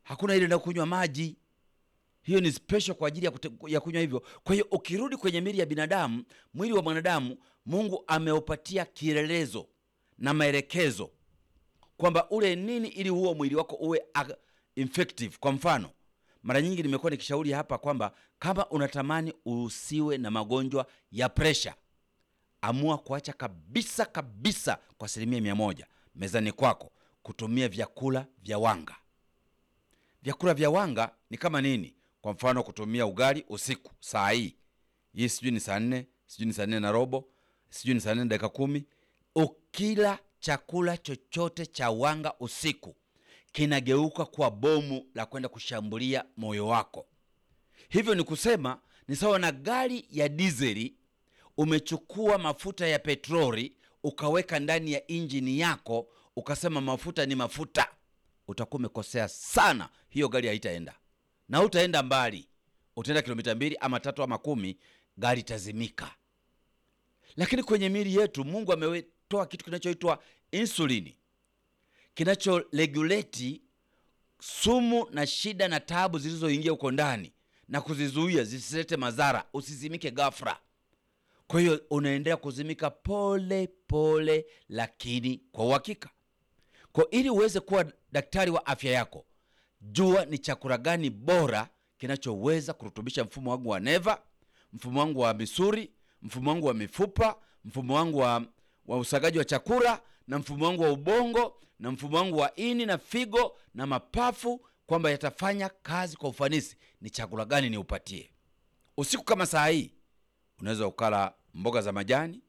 hakuna ile na kunywa maji. Hiyo ni special kwa ajili ya, kute- ya kunywa hivyo. Kwa hiyo ukirudi kwenye mili ya binadamu, mwili wa mwanadamu, Mungu ameupatia kielelezo na maelekezo kwamba ule nini ili huo mwili wako uwe ag- effective. Kwa mfano, mara nyingi nimekuwa nikishauri hapa kwamba kama unatamani usiwe na magonjwa ya presha, amua kuacha kabisa kabisa kwa asilimia mia moja mezani kwako kutumia vyakula vya wanga. Vyakula vya wanga ni kama nini? Kwa mfano, kutumia ugali usiku saa hii hii, sijui ni saa nne, sijui ni saa nne na robo, sijui ni saa nne na dakika kumi. Ukila chakula chochote cha wanga usiku, kinageuka kuwa bomu la kwenda kushambulia moyo wako. Hivyo ni kusema ni sawa na gari ya dizeli, umechukua mafuta ya petroli ukaweka ndani ya injini yako, ukasema mafuta ni mafuta, utakuwa umekosea sana. Hiyo gari haitaenda na utaenda mbali, utaenda kilomita mbili ama tatu ama kumi, gari itazimika. Lakini kwenye miili yetu Mungu ametoa kitu kinachoitwa insulini kinachoregulate sumu na shida na taabu zilizoingia huko ndani na kuzizuia zisilete madhara, usizimike ghafla. Kwa hiyo unaendelea kuzimika pole pole, lakini kwa uhakika. Kwa ili uweze kuwa daktari wa afya yako, jua ni chakula gani bora kinachoweza kurutubisha mfumo wangu wa neva, mfumo wangu wa misuri, mfumo wangu wa mifupa, mfumo wangu wa, wa usagaji wa chakula na mfumo wangu wa ubongo na mfumo wangu wa ini na figo na mapafu, kwamba yatafanya kazi kwa ufanisi. Ni chakula gani niupatie usiku? Kama saa hii unaweza ukala mboga za majani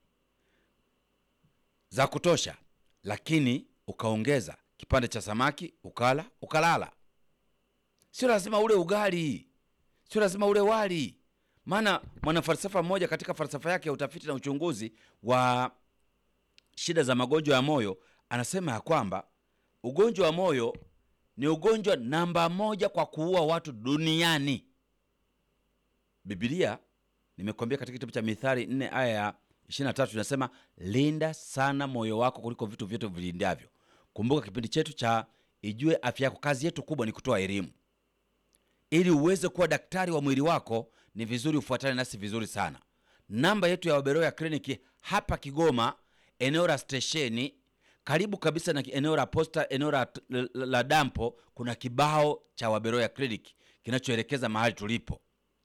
za kutosha, lakini ukaongeza kipande cha samaki ukala ukalala. Sio lazima ule ugali, sio lazima ule wali. Maana mwanafalsafa mmoja katika falsafa yake ya utafiti na uchunguzi wa shida za magonjwa ya moyo anasema ya kwamba ugonjwa wa moyo ni ugonjwa namba moja kwa kuua watu duniani. Biblia nimekuambia katika kitabu cha Mithali 4 aya ya 23 inasema, linda sana moyo wako kuliko vitu vyote vilindavyo. Kumbuka kipindi chetu cha Ijue Afya Yako, kazi yetu kubwa ni kutoa elimu. Ili uweze kuwa daktari wa mwili wako, ni vizuri ufuatane nasi vizuri sana. Namba yetu ya Waberoya kliniki hapa Kigoma, eneo la stesheni, karibu kabisa na eneo la posta, eneo la, la, la dampo, kuna kibao cha Waberoya kliniki kinachoelekeza mahali tulipo.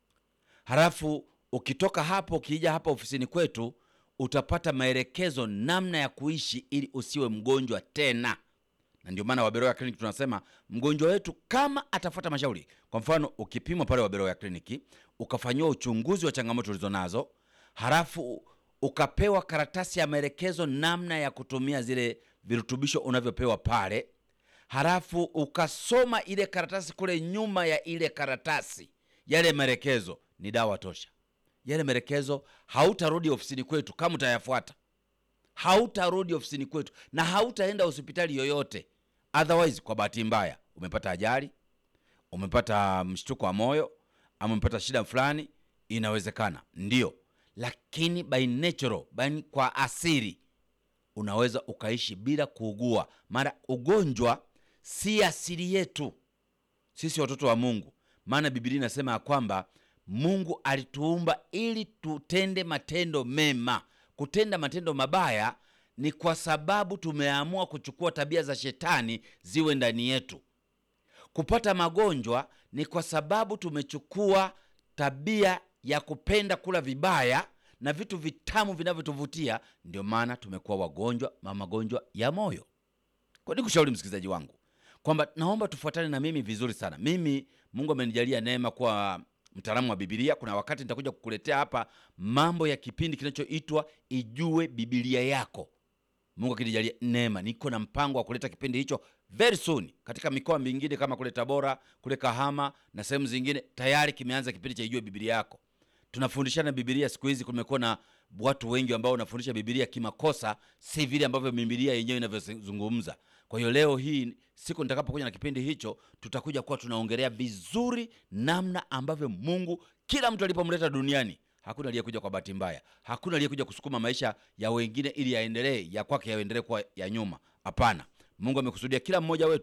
Halafu ukitoka hapo ukija hapa ofisini kwetu utapata maelekezo namna ya kuishi ili usiwe mgonjwa tena. Na ndio maana Waberoya kliniki tunasema mgonjwa wetu kama atafuata mashauri, kwa mfano ukipimwa pale Waberoya kliniki ukafanyiwa uchunguzi wa changamoto ulizo nazo, halafu ukapewa karatasi ya maelekezo namna ya kutumia zile virutubisho unavyopewa pale, halafu ukasoma ile karatasi, kule nyuma ya ile karatasi yale maelekezo ni dawa tosha. Yale maelekezo hautarudi ofisini kwetu kama utayafuata, hautarudi ofisini kwetu na hautaenda hospitali yoyote. Otherwise, kwa bahati mbaya umepata ajali, umepata mshtuko wa moyo, ama umepata shida fulani, inawezekana ndio, lakini by natural, by kwa asili unaweza ukaishi bila kuugua. Mara ugonjwa si asili yetu sisi watoto wa Mungu, maana Biblia inasema ya kwamba Mungu alituumba ili tutende matendo mema. Kutenda matendo mabaya ni kwa sababu tumeamua kuchukua tabia za shetani ziwe ndani yetu. Kupata magonjwa ni kwa sababu tumechukua tabia ya kupenda kula vibaya na vitu vitamu vinavyotuvutia. Ndio maana tumekuwa wagonjwa ma magonjwa ya moyo. Kwa nini kushauri msikilizaji wangu kwamba naomba tufuatane na mimi vizuri sana. Mimi Mungu amenijalia neema kuwa mtaalamu wa Biblia. Kuna wakati nitakuja kukuletea hapa mambo ya kipindi kinachoitwa Ijue Biblia Yako. Mungu akinijalia neema, niko na mpango wa kuleta kipindi hicho very soon katika mikoa mingine kama kule Tabora, kule Kahama na sehemu zingine. Tayari kimeanza kipindi cha Ijue Biblia Yako. Tunafundishana Biblia. Siku hizi kumekuwa na watu wengi ambao wanafundisha Biblia kimakosa, si vile ambavyo Biblia yenyewe inavyozungumza. Kwa hiyo leo hii siku nitakapokuja na kipindi hicho, tutakuja kuwa tunaongelea vizuri namna ambavyo Mungu kila mtu alipomleta duniani, hakuna aliyekuja kwa bahati mbaya, hakuna aliyekuja kusukuma maisha ya wengine ili yaendelee, ya kwake yaendelee kuwa ya nyuma. Hapana, Mungu amekusudia kila mmoja wetu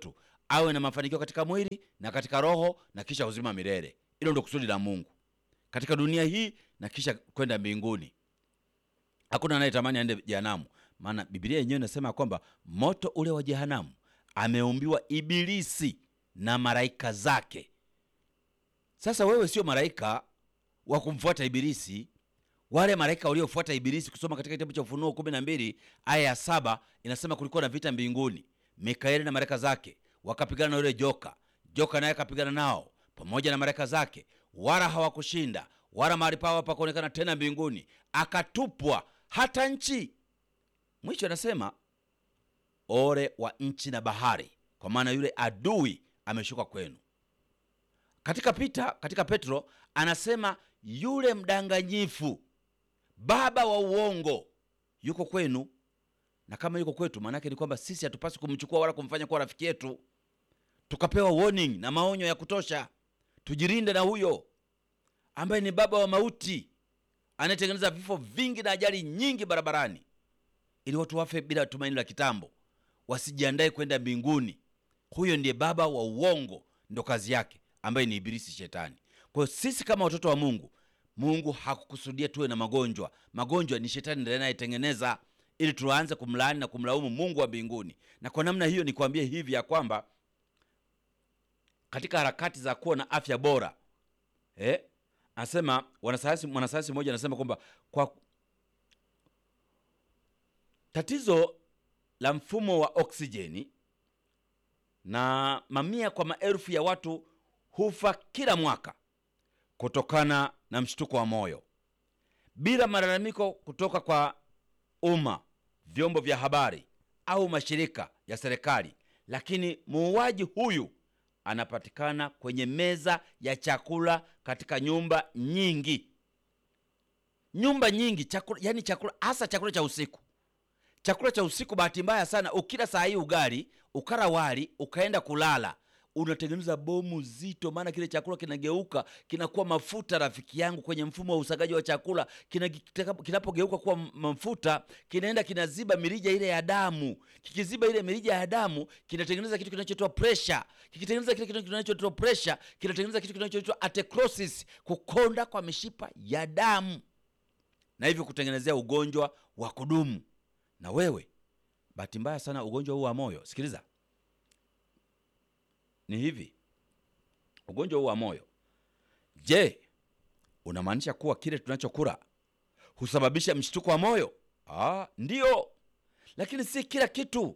awe na mafanikio katika mwili na katika roho na kisha uzima milele. Hilo ndio kusudi la Mungu katika dunia hii na kisha kwenda mbinguni. Hakuna anayetamani aende jehanamu, maana Biblia yenyewe inasema kwamba moto ule wa jehanamu ameumbiwa Ibilisi na malaika zake. Sasa wewe sio malaika wa kumfuata Ibilisi. Wale malaika waliofuata Ibilisi, kusoma katika kitabu cha Ufunuo kumi na mbili aya ya saba inasema kulikuwa na vita mbinguni, Mikaeli na malaika zake wakapigana na yule joka, joka naye akapigana nao pamoja na malaika zake, wala hawakushinda, wala mahali pao hapakuonekana tena mbinguni, akatupwa hata nchi. Mwisho anasema ole wa nchi na bahari, kwa maana yule adui ameshuka kwenu. Katika Pita, katika Petro anasema yule mdanganyifu, baba wa uongo yuko kwenu. Na kama yuko kwetu, maanake ni kwamba sisi hatupaswi kumchukua wala kumfanya kuwa rafiki yetu. Tukapewa warning na maonyo ya kutosha, tujilinde na huyo ambaye ni baba wa mauti, anayetengeneza vifo vingi na ajali nyingi barabarani, ili watu wafe bila tumaini la kitambo, wasijiandae kwenda mbinguni. Huyo ndiye baba wa uongo, ndo kazi yake, ambaye ni Ibilisi, Shetani. Kwa hiyo sisi kama watoto wa Mungu, Mungu hakukusudia tuwe na magonjwa. Magonjwa ni Shetani ndiye anayetengeneza, ili tuanze kumlaani na kumlaumu Mungu wa mbinguni. Na kwa namna hiyo nikwambie hivi ya kwamba katika harakati za kuwa na afya bora eh, anasema wanasayansi, mwanasayansi mmoja anasema kwamba kwa tatizo la mfumo wa oksijeni na mamia kwa maelfu ya watu hufa kila mwaka kutokana na mshtuko wa moyo bila malalamiko kutoka kwa umma, vyombo vya habari au mashirika ya serikali. Lakini muuaji huyu anapatikana kwenye meza ya chakula katika nyumba nyingi, nyumba nyingi chakula, yani chakula hasa chakula cha usiku. Chakula cha usiku, bahati mbaya sana, ukila saa hii ugali ukara wali ukaenda kulala unatengeneza bomu zito, maana kile chakula kinageuka kinakuwa mafuta. Rafiki yangu, kwenye mfumo wa usagaji wa chakula kinapogeuka kuwa mafuta, kinaenda kinaziba mirija ile ya damu. Kikiziba ile mirija ya damu, kinatengeneza kitu kinachoitwa pressure. Kikitengeneza kile kitu kinachoitwa pressure, kinatengeneza kitu kinachoitwa atherosclerosis, kukonda kwa mishipa ya damu, na hivyo kutengenezea ugonjwa wa kudumu. Na wewe, bahati mbaya sana, ugonjwa huu wa moyo, sikiliza ni hivi, ugonjwa huu wa moyo, je, unamaanisha kuwa kile tunachokula husababisha mshtuko wa moyo? Ah, ndiyo, lakini si kila kitu.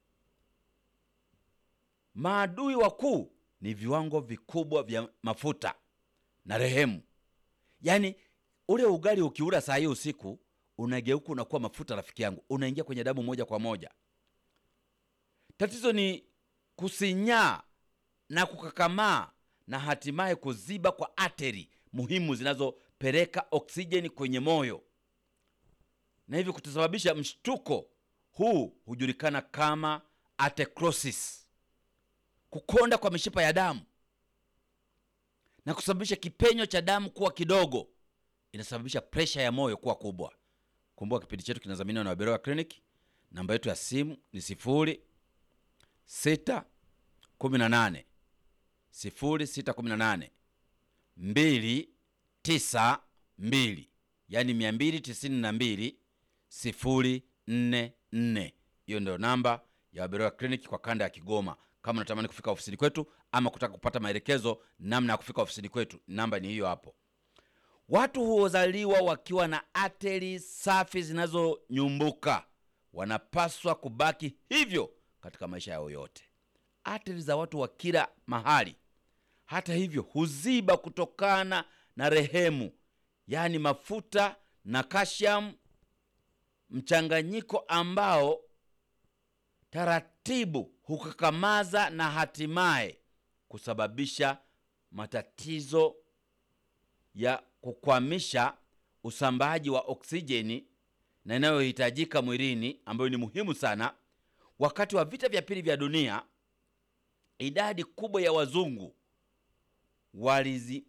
Maadui wakuu ni viwango vikubwa vya mafuta na rehemu. Yaani ule ugali ukiula saa hii usiku, unageuka unakuwa mafuta, rafiki yangu, unaingia kwenye damu moja kwa moja. Tatizo ni kusinyaa na kukakamaa na hatimaye kuziba kwa ateri muhimu zinazopeleka oksijeni kwenye moyo na hivyo kutasababisha mshtuko. Huu hujulikana kama atherosclerosis, kukonda kwa mishipa ya damu na kusababisha kipenyo cha damu kuwa kidogo, inasababisha presha ya moyo kuwa kubwa. Kumbuka kipindi chetu kinadhaminiwa na Waberoya Clinic. Namba yetu ya simu ni sifuri sita kumi na nane sifuri sita kumi na nane mbili tisa mbili yaani mia mbili tisini na mbili sifuri nne nne. Hiyo ndio namba ya Waberoya Clinic kwa kanda ya Kigoma. Kama unatamani kufika ofisini kwetu ama kutaka kupata maelekezo namna ya kufika ofisini kwetu, namba ni hiyo hapo. Watu huzaliwa wakiwa na ateri safi zinazonyumbuka, wanapaswa kubaki hivyo katika maisha yao yote. Ateri za watu wa kila mahali, hata hivyo, huziba kutokana na rehemu, yaani mafuta na kashamu, mchanganyiko ambao taratibu hukakamaza na hatimaye kusababisha matatizo ya kukwamisha usambaaji wa oksijeni na inayohitajika mwilini ambayo ni muhimu sana. Wakati wa vita vya pili vya dunia, idadi kubwa ya wazungu walizi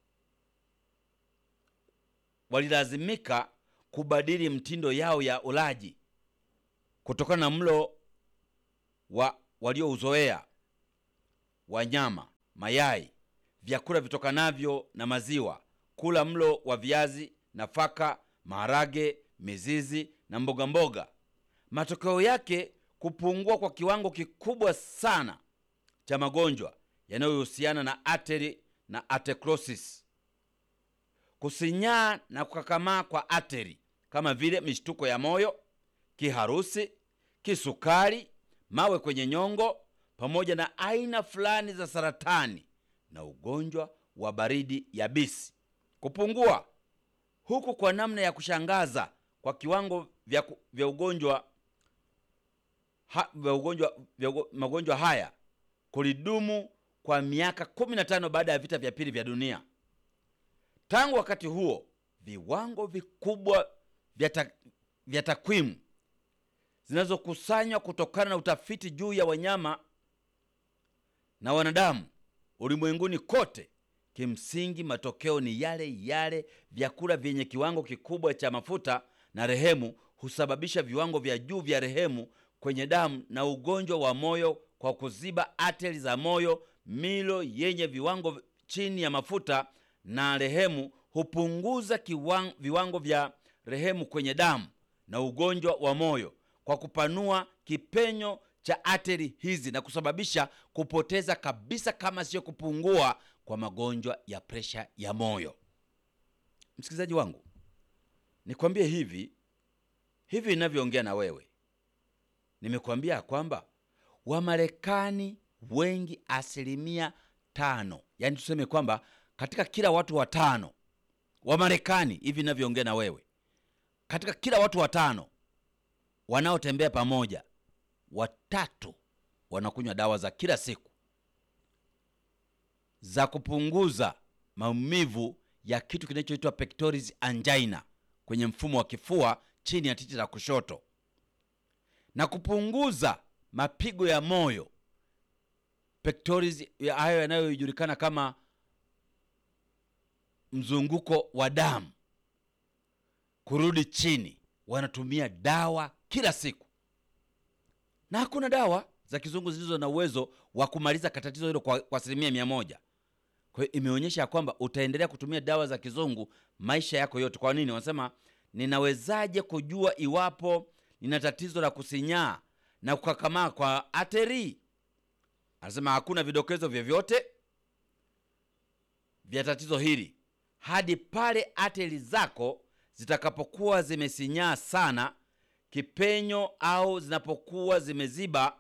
walilazimika kubadili mtindo yao ya ulaji kutokana na mlo wa waliouzoea wa nyama, mayai, vyakula vitokanavyo na maziwa, kula mlo wa viazi, nafaka, maharage, mizizi na mboga mboga. Matokeo yake kupungua kwa kiwango kikubwa sana cha magonjwa yanayohusiana na ateri na atherosclerosis, kusinyaa na kukakamaa kwa ateri kama vile mishtuko ya moyo, kiharusi, kisukari, mawe kwenye nyongo, pamoja na aina fulani za saratani na ugonjwa wa baridi yabisi. Kupungua huku kwa namna ya kushangaza kwa kiwango vya, ku- vya ugonjwa ha, vya ugonjwa vya ugo- magonjwa haya kulidumu kwa miaka 15 baada ya vita vya pili vya dunia. Tangu wakati huo viwango vikubwa vya ta- vya takwimu zinazokusanywa kutokana na utafiti juu ya wanyama na wanadamu ulimwenguni kote, kimsingi matokeo ni yale yale. Vyakula vyenye kiwango kikubwa cha mafuta na rehemu husababisha viwango vya juu vya rehemu kwenye damu na ugonjwa wa moyo kwa kuziba ateri za moyo. Milo yenye viwango chini ya mafuta na rehemu hupunguza kiwango, viwango vya rehemu kwenye damu na ugonjwa wa moyo kwa kupanua kipenyo cha ateri hizi na kusababisha kupoteza kabisa, kama sio kupungua, kwa magonjwa ya presha ya moyo. Msikilizaji wangu, nikwambie hivi hivi ninavyoongea na wewe, nimekuambia ya kwamba Wamarekani wengi, asilimia tano, yaani tuseme kwamba katika kila watu watano Wamarekani, hivi ninavyoongea na wewe, katika kila watu watano wanaotembea pamoja, watatu wanakunywa dawa za kila siku za kupunguza maumivu ya kitu kinachoitwa pectoris angina kwenye mfumo wa kifua chini ya titi la kushoto na kupunguza mapigo ya moyo pectoris ya hayo yanayojulikana kama mzunguko wa damu kurudi chini. Wanatumia dawa kila siku, na hakuna dawa za kizungu zilizo na uwezo wa kumaliza tatizo hilo kwa kwa asilimia mia moja. Kwa hiyo imeonyesha ya kwamba utaendelea kutumia dawa za kizungu maisha yako yote. Kwa nini? Wanasema, ninawezaje kujua iwapo nina tatizo la kusinyaa na kukakamaa kwa ateri? Anasema hakuna vidokezo vyovyote vya tatizo hili hadi pale ateri zako zitakapokuwa zimesinyaa sana kipenyo au zinapokuwa zimeziba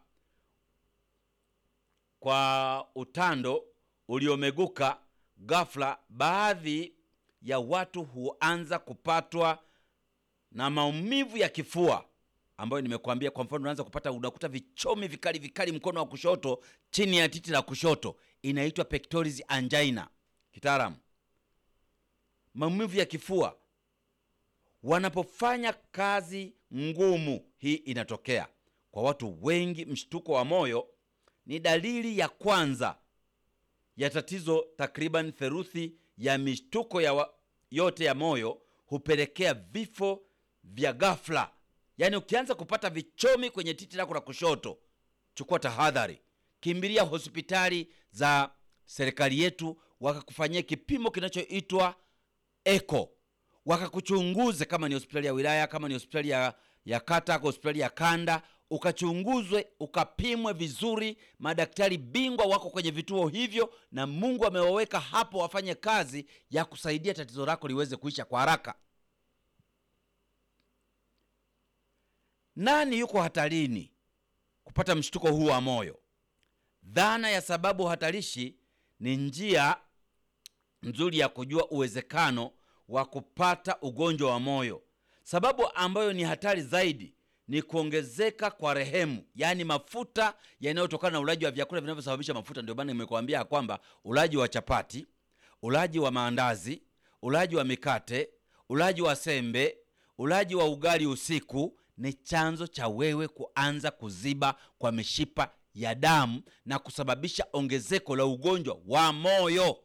kwa utando uliomeguka ghafla. Baadhi ya watu huanza kupatwa na maumivu ya kifua ambayo nimekuambia. Kwa mfano, unaanza kupata unakuta vichomi vikali vikali mkono wa kushoto chini ya titi la kushoto, inaitwa pectoris angina kitaalamu. Maumivu ya kifua wanapofanya kazi ngumu, hii inatokea kwa watu wengi. Mshtuko wa moyo ni dalili ya kwanza ya tatizo. Takriban theluthi ya mishtuko ya wa, yote ya moyo hupelekea vifo vya ghafla. Yaani, ukianza kupata vichomi kwenye titi lako la kushoto, chukua tahadhari, kimbilia hospitali za serikali yetu, wakakufanyia kipimo kinachoitwa eko, wakakuchunguze kama ni hospitali ya wilaya, kama ni hospitali ya, ya kata, hospitali ya kanda, ukachunguzwe, ukapimwe vizuri. Madaktari bingwa wako kwenye vituo hivyo, na Mungu amewaweka hapo wafanye kazi ya kusaidia tatizo lako liweze kuisha kwa haraka. Nani yuko hatarini kupata mshtuko huu wa moyo? Dhana ya sababu hatarishi ni njia nzuri ya kujua uwezekano wa kupata ugonjwa wa moyo. Sababu ambayo ni hatari zaidi ni kuongezeka kwa rehemu, yaani mafuta yanayotokana na ulaji wa vyakula vinavyosababisha mafuta. Ndio maana nimekuambia kwamba ulaji wa chapati, ulaji wa maandazi, ulaji wa mikate, ulaji wa sembe, ulaji wa ugali usiku ni chanzo cha wewe kuanza kuziba kwa mishipa ya damu na kusababisha ongezeko la ugonjwa wa moyo.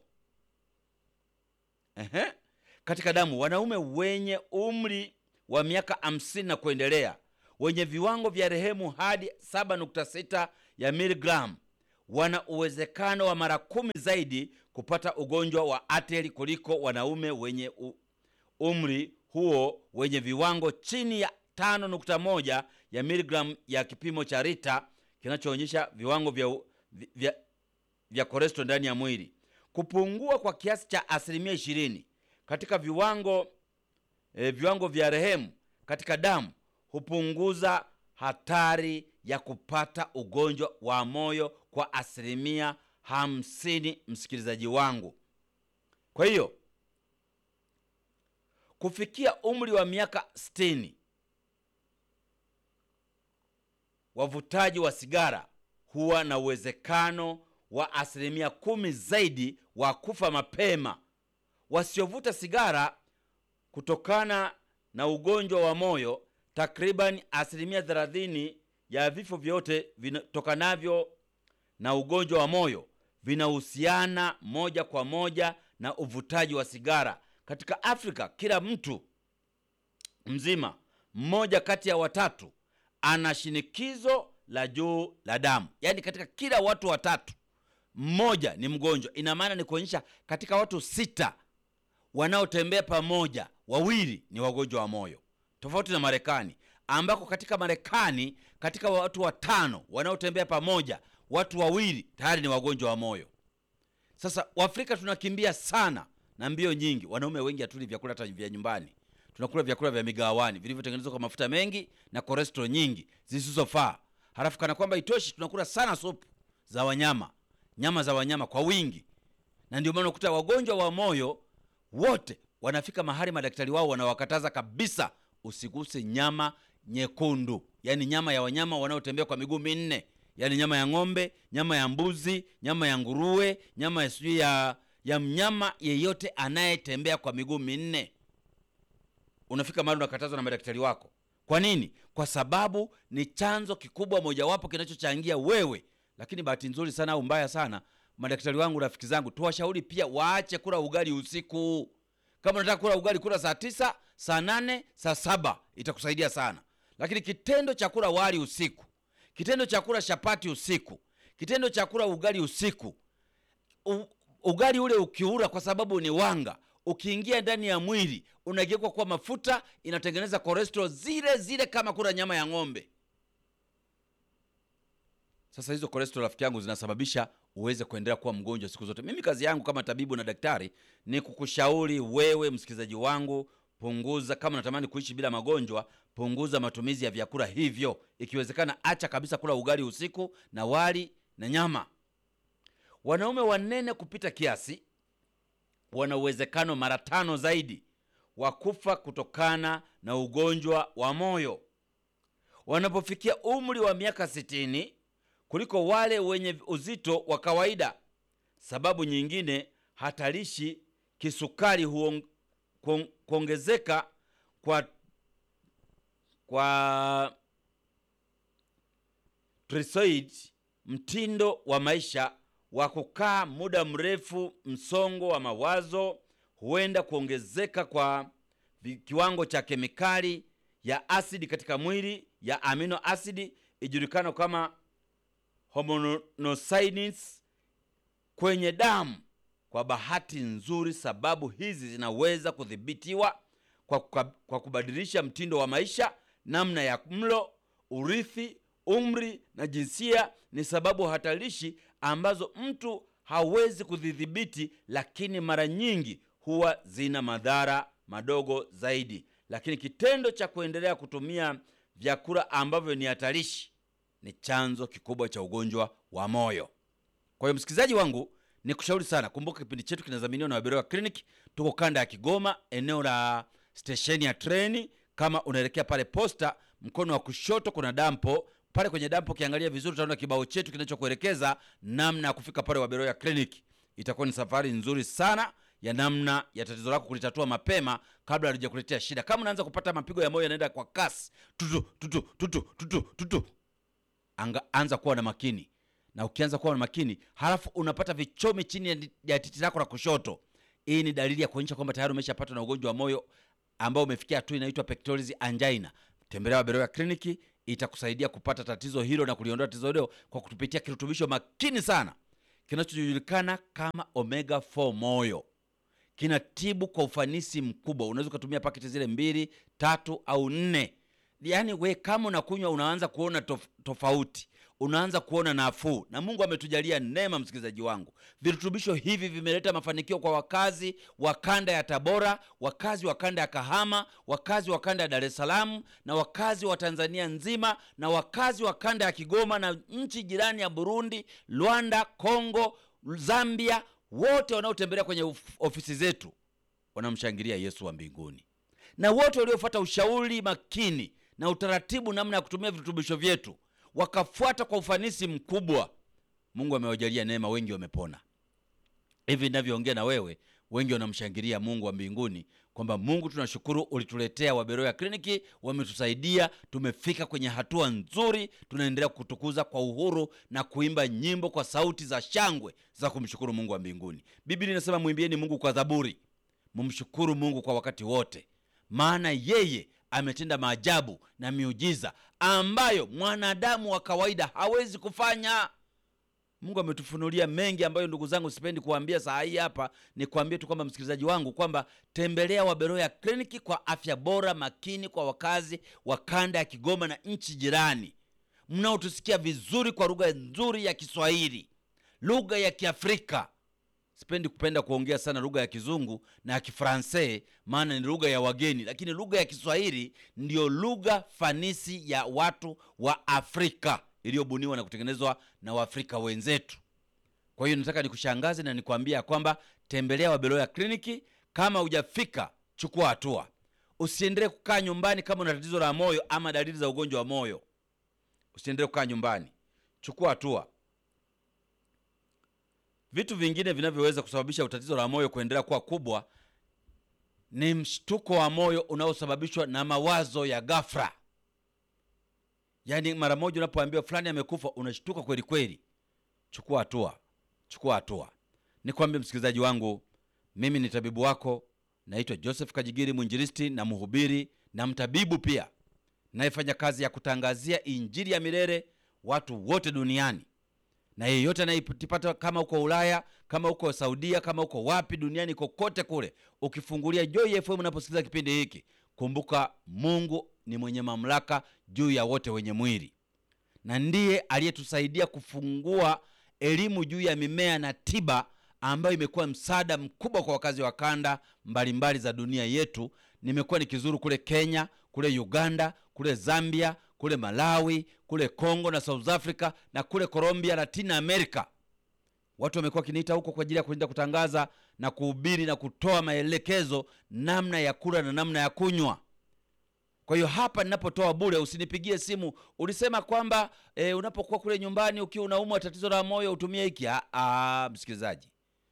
Ehe. Katika damu, wanaume wenye umri wa miaka hamsini na kuendelea wenye viwango vya rehemu hadi 7.6 ya miligramu wana uwezekano wa mara kumi zaidi kupata ugonjwa wa ateli kuliko wanaume wenye u, umri huo wenye viwango chini ya 5.1 ya miligramu ya kipimo cha Rita kinachoonyesha viwango vya, vya, vya kolesterol ndani ya mwili. Kupungua kwa kiasi cha asilimia 20 katika viwango e, viwango vya rehemu katika damu hupunguza hatari ya kupata ugonjwa wa moyo kwa asilimia hamsini, msikilizaji wangu. Kwa hiyo kufikia umri wa miaka 60 wavutaji wa sigara huwa na uwezekano wa asilimia kumi zaidi wa kufa mapema. Wasiovuta sigara kutokana na ugonjwa wa moyo, takriban asilimia 30 ya vifo vyote vitokanavyo na ugonjwa wa moyo vinahusiana moja kwa moja na uvutaji wa sigara. Katika Afrika, kila mtu mzima mmoja kati ya watatu ana shinikizo la juu la damu, yaani katika kila watu watatu mmoja ni mgonjwa. Ina maana ni kuonyesha katika watu sita wanaotembea pamoja, wawili ni wagonjwa wa moyo, tofauti na Marekani ambako katika Marekani katika watu watano wanaotembea pamoja, watu wawili tayari ni wagonjwa wa moyo. Sasa Waafrika tunakimbia sana na mbio nyingi. Wanaume wengi hatuli vyakula hata vya nyumbani, tunakula vyakula vya migawani vilivyotengenezwa kwa mafuta mengi na cholesterol nyingi zisizofaa. Halafu kana kwamba itoshi, tunakula sana supu za wanyama, nyama za wanyama kwa wingi, na ndio maana unakuta wagonjwa wa moyo wote wanafika mahali madaktari wao wanawakataza kabisa, usiguse nyama nyekundu, yaani nyama ya wanyama wanaotembea kwa miguu minne, yaani nyama ya ng'ombe, nyama ya mbuzi, nyama ya nguruwe, nyama ya sijui ya ya mnyama yeyote anayetembea kwa miguu minne. Unafika mahali unakatazwa na madaktari wako. Kwa nini? Kwa sababu ni chanzo kikubwa mojawapo kinachochangia wewe. Lakini bahati nzuri sana au mbaya sana, madaktari wangu, rafiki zangu, tuwashauri pia waache kula ugali usiku. Kama unataka kula ugali, kula saa tisa, saa nane, saa saba, itakusaidia sana. Lakini kitendo cha kula wali usiku, kitendo cha kula chapati usiku, kitendo cha kula ugali usiku u, ugali ule ukiura, kwa sababu ni wanga, ukiingia ndani ya mwili unageuka kuwa mafuta, inatengeneza cholesterol zile zile kama kula nyama ya ng'ombe. Sasa hizo cholesterol, rafiki yangu, zinasababisha uweze kuendelea kuwa mgonjwa siku zote. Mimi kazi yangu kama tabibu na daktari ni kukushauri wewe msikilizaji wangu, punguza. Kama unatamani kuishi bila magonjwa, punguza matumizi ya vyakula hivyo. Ikiwezekana, acha kabisa kula ugali usiku na wali na nyama. Wanaume wanene kupita kiasi wana uwezekano mara tano zaidi wa kufa kutokana na ugonjwa wa moyo wanapofikia umri wa miaka sitini kuliko wale wenye uzito wa kawaida. Sababu nyingine hatarishi kisukari huong, kuong, kuongezeka kwa kwa trisoid, mtindo wa maisha wa kukaa muda mrefu, msongo wa mawazo, huenda kuongezeka kwa kiwango cha kemikali ya asidi katika mwili ya amino asidi ijulikano kama homonocytes kwenye damu. Kwa bahati nzuri, sababu hizi zinaweza kudhibitiwa kwa, kwa, kwa kubadilisha mtindo wa maisha, namna ya mlo, urithi, umri na jinsia. Ni sababu hatarishi ambazo mtu hawezi kudhibiti, lakini mara nyingi huwa zina madhara madogo zaidi. Lakini kitendo cha kuendelea kutumia vyakula ambavyo ni hatarishi ni chanzo kikubwa cha ugonjwa wa moyo. Kwa hiyo msikilizaji wangu, ni kushauri sana, kumbuka kipindi chetu kinadhaminiwa na Waberoya Clinic. Tuko kanda ya Kigoma, eneo la stesheni ya treni. Kama unaelekea pale posta, mkono wa kushoto kuna dampo pale. Kwenye dampo ukiangalia vizuri, utaona kibao chetu kinachokuelekeza namna ya kufika pale Waberoya Clinic. Itakuwa ni safari nzuri sana ya namna ya tatizo lako kulitatua mapema kabla halijakuletea shida. Kama unaanza kupata mapigo ya moyo yanaenda kwa kasi, tutu tutu tutu tutu tutu Anga, anza kuwa na makini, na ukianza kuwa na makini halafu unapata vichomi chini ya titi lako la kushoto, hii ni dalili ya kuonyesha kwamba tayari umeshapatwa na ugonjwa wa moyo ambao umefikia hatua inaitwa pectoris angina. Tembelea Waberoya kliniki itakusaidia kupata tatizo hilo na kuliondoa tatizo hilo kwa kutupitia kirutubisho makini sana kinachojulikana kama omega 4 moyo kinatibu kwa ufanisi mkubwa. Unaweza ukatumia paketi zile mbili tatu au nne, yaani we kama unakunywa unaanza kuona tof tofauti, unaanza kuona nafuu, na Mungu ametujalia neema. Msikilizaji wangu, virutubisho hivi vimeleta mafanikio kwa wakazi wa kanda ya Tabora, wakazi wa kanda ya Kahama, wakazi wa kanda ya Dar es Salaam, na wakazi wa Tanzania nzima, na wakazi wa kanda ya Kigoma na nchi jirani ya Burundi, Rwanda, Kongo, Zambia wote wanaotembelea kwenye of ofisi zetu wanamshangilia Yesu wa mbinguni, na wote waliofuata ushauri makini na utaratibu namna ya kutumia virutubisho vyetu wakafuata kwa ufanisi mkubwa, Mungu amewajalia neema, wengi wamepona. Hivi ninavyoongea na wewe, wengi wanamshangilia Mungu wa mbinguni kwamba Mungu, tunashukuru ulituletea Waberoya Kliniki, wametusaidia, tumefika kwenye hatua nzuri, tunaendelea kutukuza kwa uhuru na kuimba nyimbo kwa sauti za shangwe za kumshukuru Mungu wa mbinguni. Biblia inasema mwimbieni Mungu kwa zaburi, mumshukuru Mungu kwa wakati wote, maana yeye ametenda maajabu na miujiza ambayo mwanadamu wa kawaida hawezi kufanya. Mungu ametufunulia mengi ambayo ndugu zangu sipendi kuambia saa hii hapa. Ni kuambia tu kwamba msikilizaji wangu kwamba tembelea Waberoya Kliniki kwa afya bora makini kwa wakazi wa kanda ya Kigoma na nchi jirani mnaotusikia vizuri kwa lugha nzuri ya Kiswahili, lugha ya Kiafrika. Sipendi kupenda kuongea sana lugha ya Kizungu na ya Kifransai, maana ni lugha ya wageni, lakini lugha ya Kiswahili ndiyo lugha fanisi ya watu wa Afrika iliyobuniwa na kutengenezwa na Waafrika wenzetu. Kwa hiyo nataka nikushangaze na nikwambia kwamba tembelea Waberoya Kliniki. Kama hujafika, chukua hatua, usiendelee kukaa nyumbani. Kama una tatizo la moyo ama dalili za ugonjwa wa moyo, usiendelee kukaa nyumbani, chukua hatua. Vitu vingine vinavyoweza kusababisha tatizo la moyo kuendelea kuwa kubwa ni mshtuko wa moyo unaosababishwa na mawazo ya ghafla. Yaani, mara moja unapoambiwa fulani amekufa, unashtuka kweli kweli. Chukua hatua, chukua hatua. Nikwambie msikilizaji wangu, mimi ni tabibu wako, naitwa Joseph Kajigiri, mwinjilisti na mhubiri na mtabibu pia, nayefanya kazi ya kutangazia injili ya milele watu wote duniani na yeyote anayepata, kama uko Ulaya, kama uko Saudia, kama uko wapi duniani kokote kule, ukifungulia Joy FM unaposikiliza kipindi hiki, kumbuka Mungu ni mwenye mamlaka juu ya wote wenye mwili, na ndiye aliyetusaidia kufungua elimu juu ya mimea na tiba ambayo imekuwa msaada mkubwa kwa wakazi wa kanda mbalimbali mbali za dunia yetu. Nimekuwa nikizuru kule Kenya, kule Uganda, kule Zambia, kule Malawi, kule Kongo na South Africa na kule Colombia, Latin America. Watu wamekuwa wakiniita huko kwa ajili ya kuenda kutangaza na kuhubiri na kutoa maelekezo namna ya kula na namna ya kunywa. Kwa hiyo hapa ninapotoa bure, usinipigie simu ulisema kwamba e, unapokuwa kule nyumbani ukiwa unaumwa tatizo la moyo utumie hiki. Ah, msikilizaji,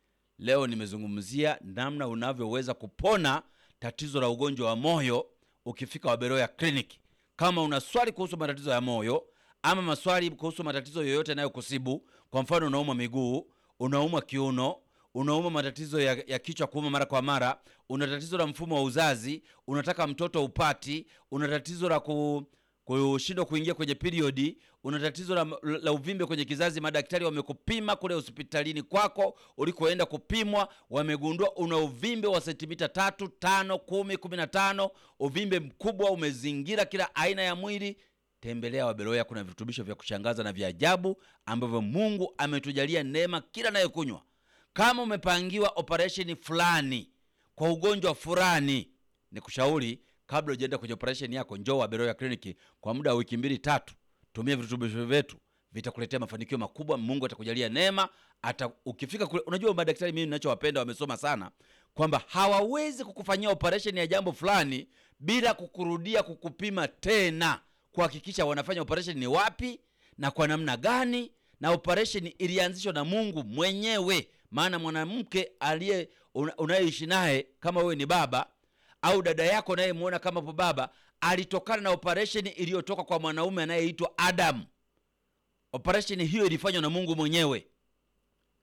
leo nimezungumzia namna unavyoweza kupona tatizo la ugonjwa wa moyo ukifika Waberoya Kliniki. Kama una swali kuhusu matatizo ya moyo ama maswali kuhusu matatizo yoyote yanayokusibu, kwa mfano unaumwa miguu, unaumwa kiuno, unaumwa matatizo ya, ya kichwa kuuma mara kwa mara, una tatizo la mfumo wa uzazi, unataka mtoto upati, una tatizo la ku kushindwa kuingia kwenye periodi, una tatizo la, la uvimbe kwenye kizazi, madaktari wamekupima kule hospitalini kwako ulikoenda kupimwa, wamegundua una uvimbe wa sentimita tatu, tano, kumi, kumi na tano, uvimbe mkubwa umezingira kila aina ya mwili. Tembelea Waberoya, kuna virutubisho vya kushangaza na vya ajabu ambavyo Mungu ametujalia neema kila nayekunywa. Kama umepangiwa operesheni fulani kwa ugonjwa fulani, ni kushauri kabla ujaenda kwenye operesheni yako, njoo Waberoya Kliniki kwa muda wa wiki mbili tatu. Tumia virutubisho vyetu, vitakuletea mafanikio makubwa. Mungu atakujalia neema ata, ukifika kule. Unajua madaktari mimi ninachowapenda, wamesoma sana, kwamba hawawezi kukufanyia operesheni ya jambo fulani bila kukurudia kukupima tena, kuhakikisha wanafanya operesheni ni wapi na kwa namna gani, na operesheni ilianzishwa na Mungu mwenyewe. Maana mwanamke aliye unayeishi naye, kama wewe ni baba au dada yako unayemwona kama po baba alitokana na operesheni iliyotoka kwa mwanaume anayeitwa Adamu. Operesheni hiyo ilifanywa na Mungu mwenyewe.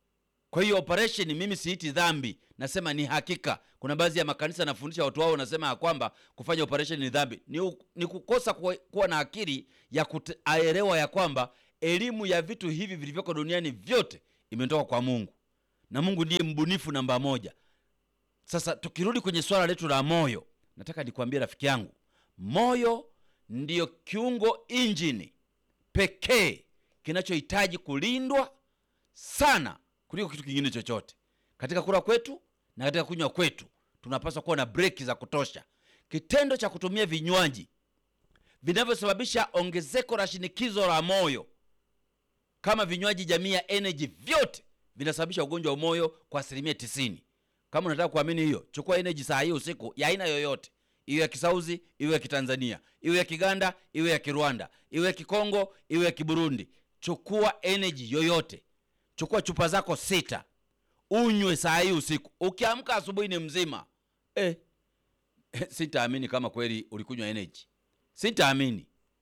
Kwa hiyo operation mimi siiti dhambi, nasema ni hakika. Kuna baadhi ya makanisa nafundisha watu wao, nasema ya kwamba kufanya operation ni dhambi. Ni, u- ni kukosa kuwa, kuwa na akili ya kuelewa ya kwamba elimu ya vitu hivi vilivyoko duniani vyote imetoka kwa Mungu na Mungu ndiye mbunifu namba moja. Sasa tukirudi kwenye swala letu la moyo, nataka nikwambie rafiki yangu, moyo ndiyo kiungo injini pekee kinachohitaji kulindwa sana kuliko kitu kingine chochote. Katika kula kwetu na katika kunywa kwetu, tunapaswa kuwa na breki za kutosha. Kitendo cha kutumia vinywaji vinavyosababisha ongezeko la shinikizo la moyo kama vinywaji jamii ya energy, vyote vinasababisha ugonjwa wa moyo kwa asilimia tisini. Kama unataka kuamini hiyo, chukua energy saa hii usiku ya aina yoyote, iwe ya Kisauzi, iwe ya Kitanzania, iwe ya Kiganda, iwe ya Kirwanda, iwe ya Kikongo, iwe ya Kiburundi. Chukua energy yoyote, chukua chupa zako sita, unywe saa hii usiku. Ukiamka asubuhi ni mzima eh, sitaamini kama kweli ulikunywa energy, sitaamini.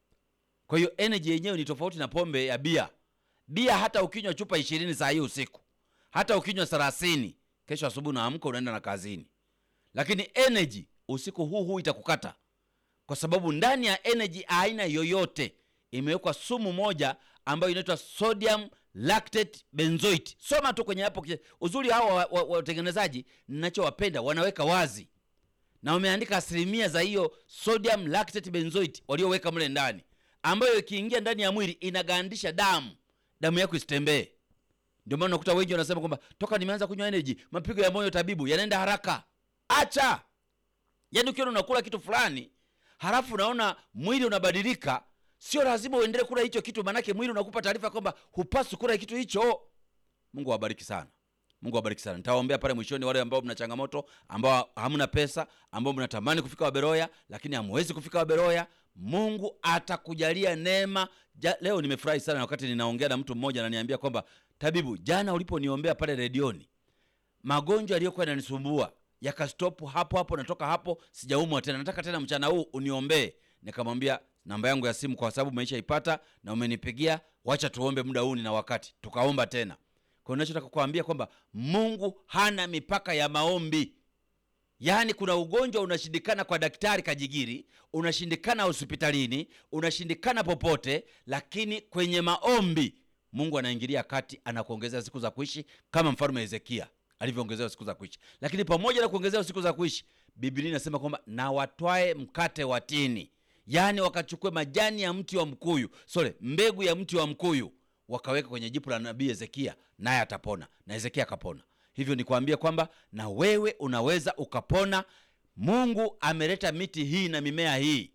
Kwa hiyo energy yenyewe ni tofauti na pombe ya bia. Bia hata ukinywa chupa ishirini saa hii usiku, hata ukinywa thelathini, kesho asubuhi unaamka unaenda na kazini. Lakini energy usiku huu huu itakukata, kwa sababu ndani ya energy aina yoyote imewekwa sumu moja ambayo inaitwa sodium lactate benzoate. Soma tu kwenye hapo. Uzuri hao watengenezaji, wa, wa, ninachowapenda wanaweka wazi na wameandika asilimia za hiyo sodium lactate benzoate walioweka mle ndani, ambayo ikiingia ndani ya mwili inagandisha damu, damu yako isitembee. Ndio maana unakuta wengi wanasema kwamba toka nimeanza kunywa energy mapigo ya moyo tabibu yanaenda haraka. Acha yaani, ukiona unakula kitu fulani halafu unaona mwili unabadilika, sio lazima uendelee kula hicho kitu, maanake mwili unakupa taarifa kwamba hupaswi kula kitu hicho. Mungu awabariki sana. Mungu awabariki sana. Nitawaombea pale mwishoni, wale ambao mna changamoto, ambao hamna pesa, ambao mnatamani kufika Waberoya lakini hamwezi kufika Waberoya. Mungu atakujalia neema. Ja, leo nimefurahi sana wakati ninaongea na mtu mmoja ananiambia kwamba tabibu, jana uliponiombea pale redioni, magonjwa yaliyokuwa yananisumbua yakastopu hapo hapo, natoka hapo sijaumwa tena, nataka tena mchana huu uniombee. Nikamwambia namba yangu ya simu kwa sababu umeishaipata na umenipigia, wacha tuombe muda huu na wakati, tukaomba tena. Kwa hiyo nachotaka kuambia kwamba Mungu hana mipaka ya maombi. Yaani kuna ugonjwa unashindikana kwa daktari Kajigiri, unashindikana hospitalini, unashindikana popote, lakini kwenye maombi Mungu anaingilia kati, anakuongezea siku za kuishi kama mfalme Hezekia alivyoongezewa siku za kuishi. Lakini pamoja na kuongezewa siku za kuishi, Biblia inasema kwamba na watwae mkate wa tini, yaani wakachukue majani ya mti wa mkuyu, sorry, mbegu ya mti wa mkuyu wakaweka kwenye jipu la nabii Hezekia, naye atapona, na Hezekia akapona. Hivyo nikwambie kwamba na wewe unaweza ukapona. Mungu ameleta miti hii na mimea hii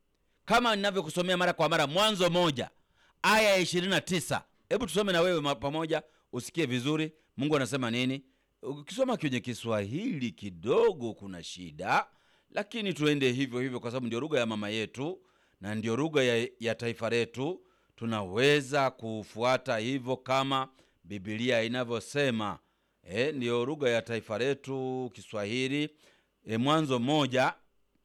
kama ninavyokusomea mara kwa mara, Mwanzo moja aya ya ishirini na tisa. Hebu tusome na wewe pamoja usikie vizuri Mungu anasema nini. Ukisoma kwenye Kiswahili kidogo kuna shida, lakini tuende hivyo hivyo kwa sababu ndio lugha ya mama yetu na ndio lugha ya, ya taifa letu. Tunaweza kufuata hivyo kama Biblia inavyosema. E, ndiyo lugha ya taifa letu Kiswahili. E, Mwanzo moja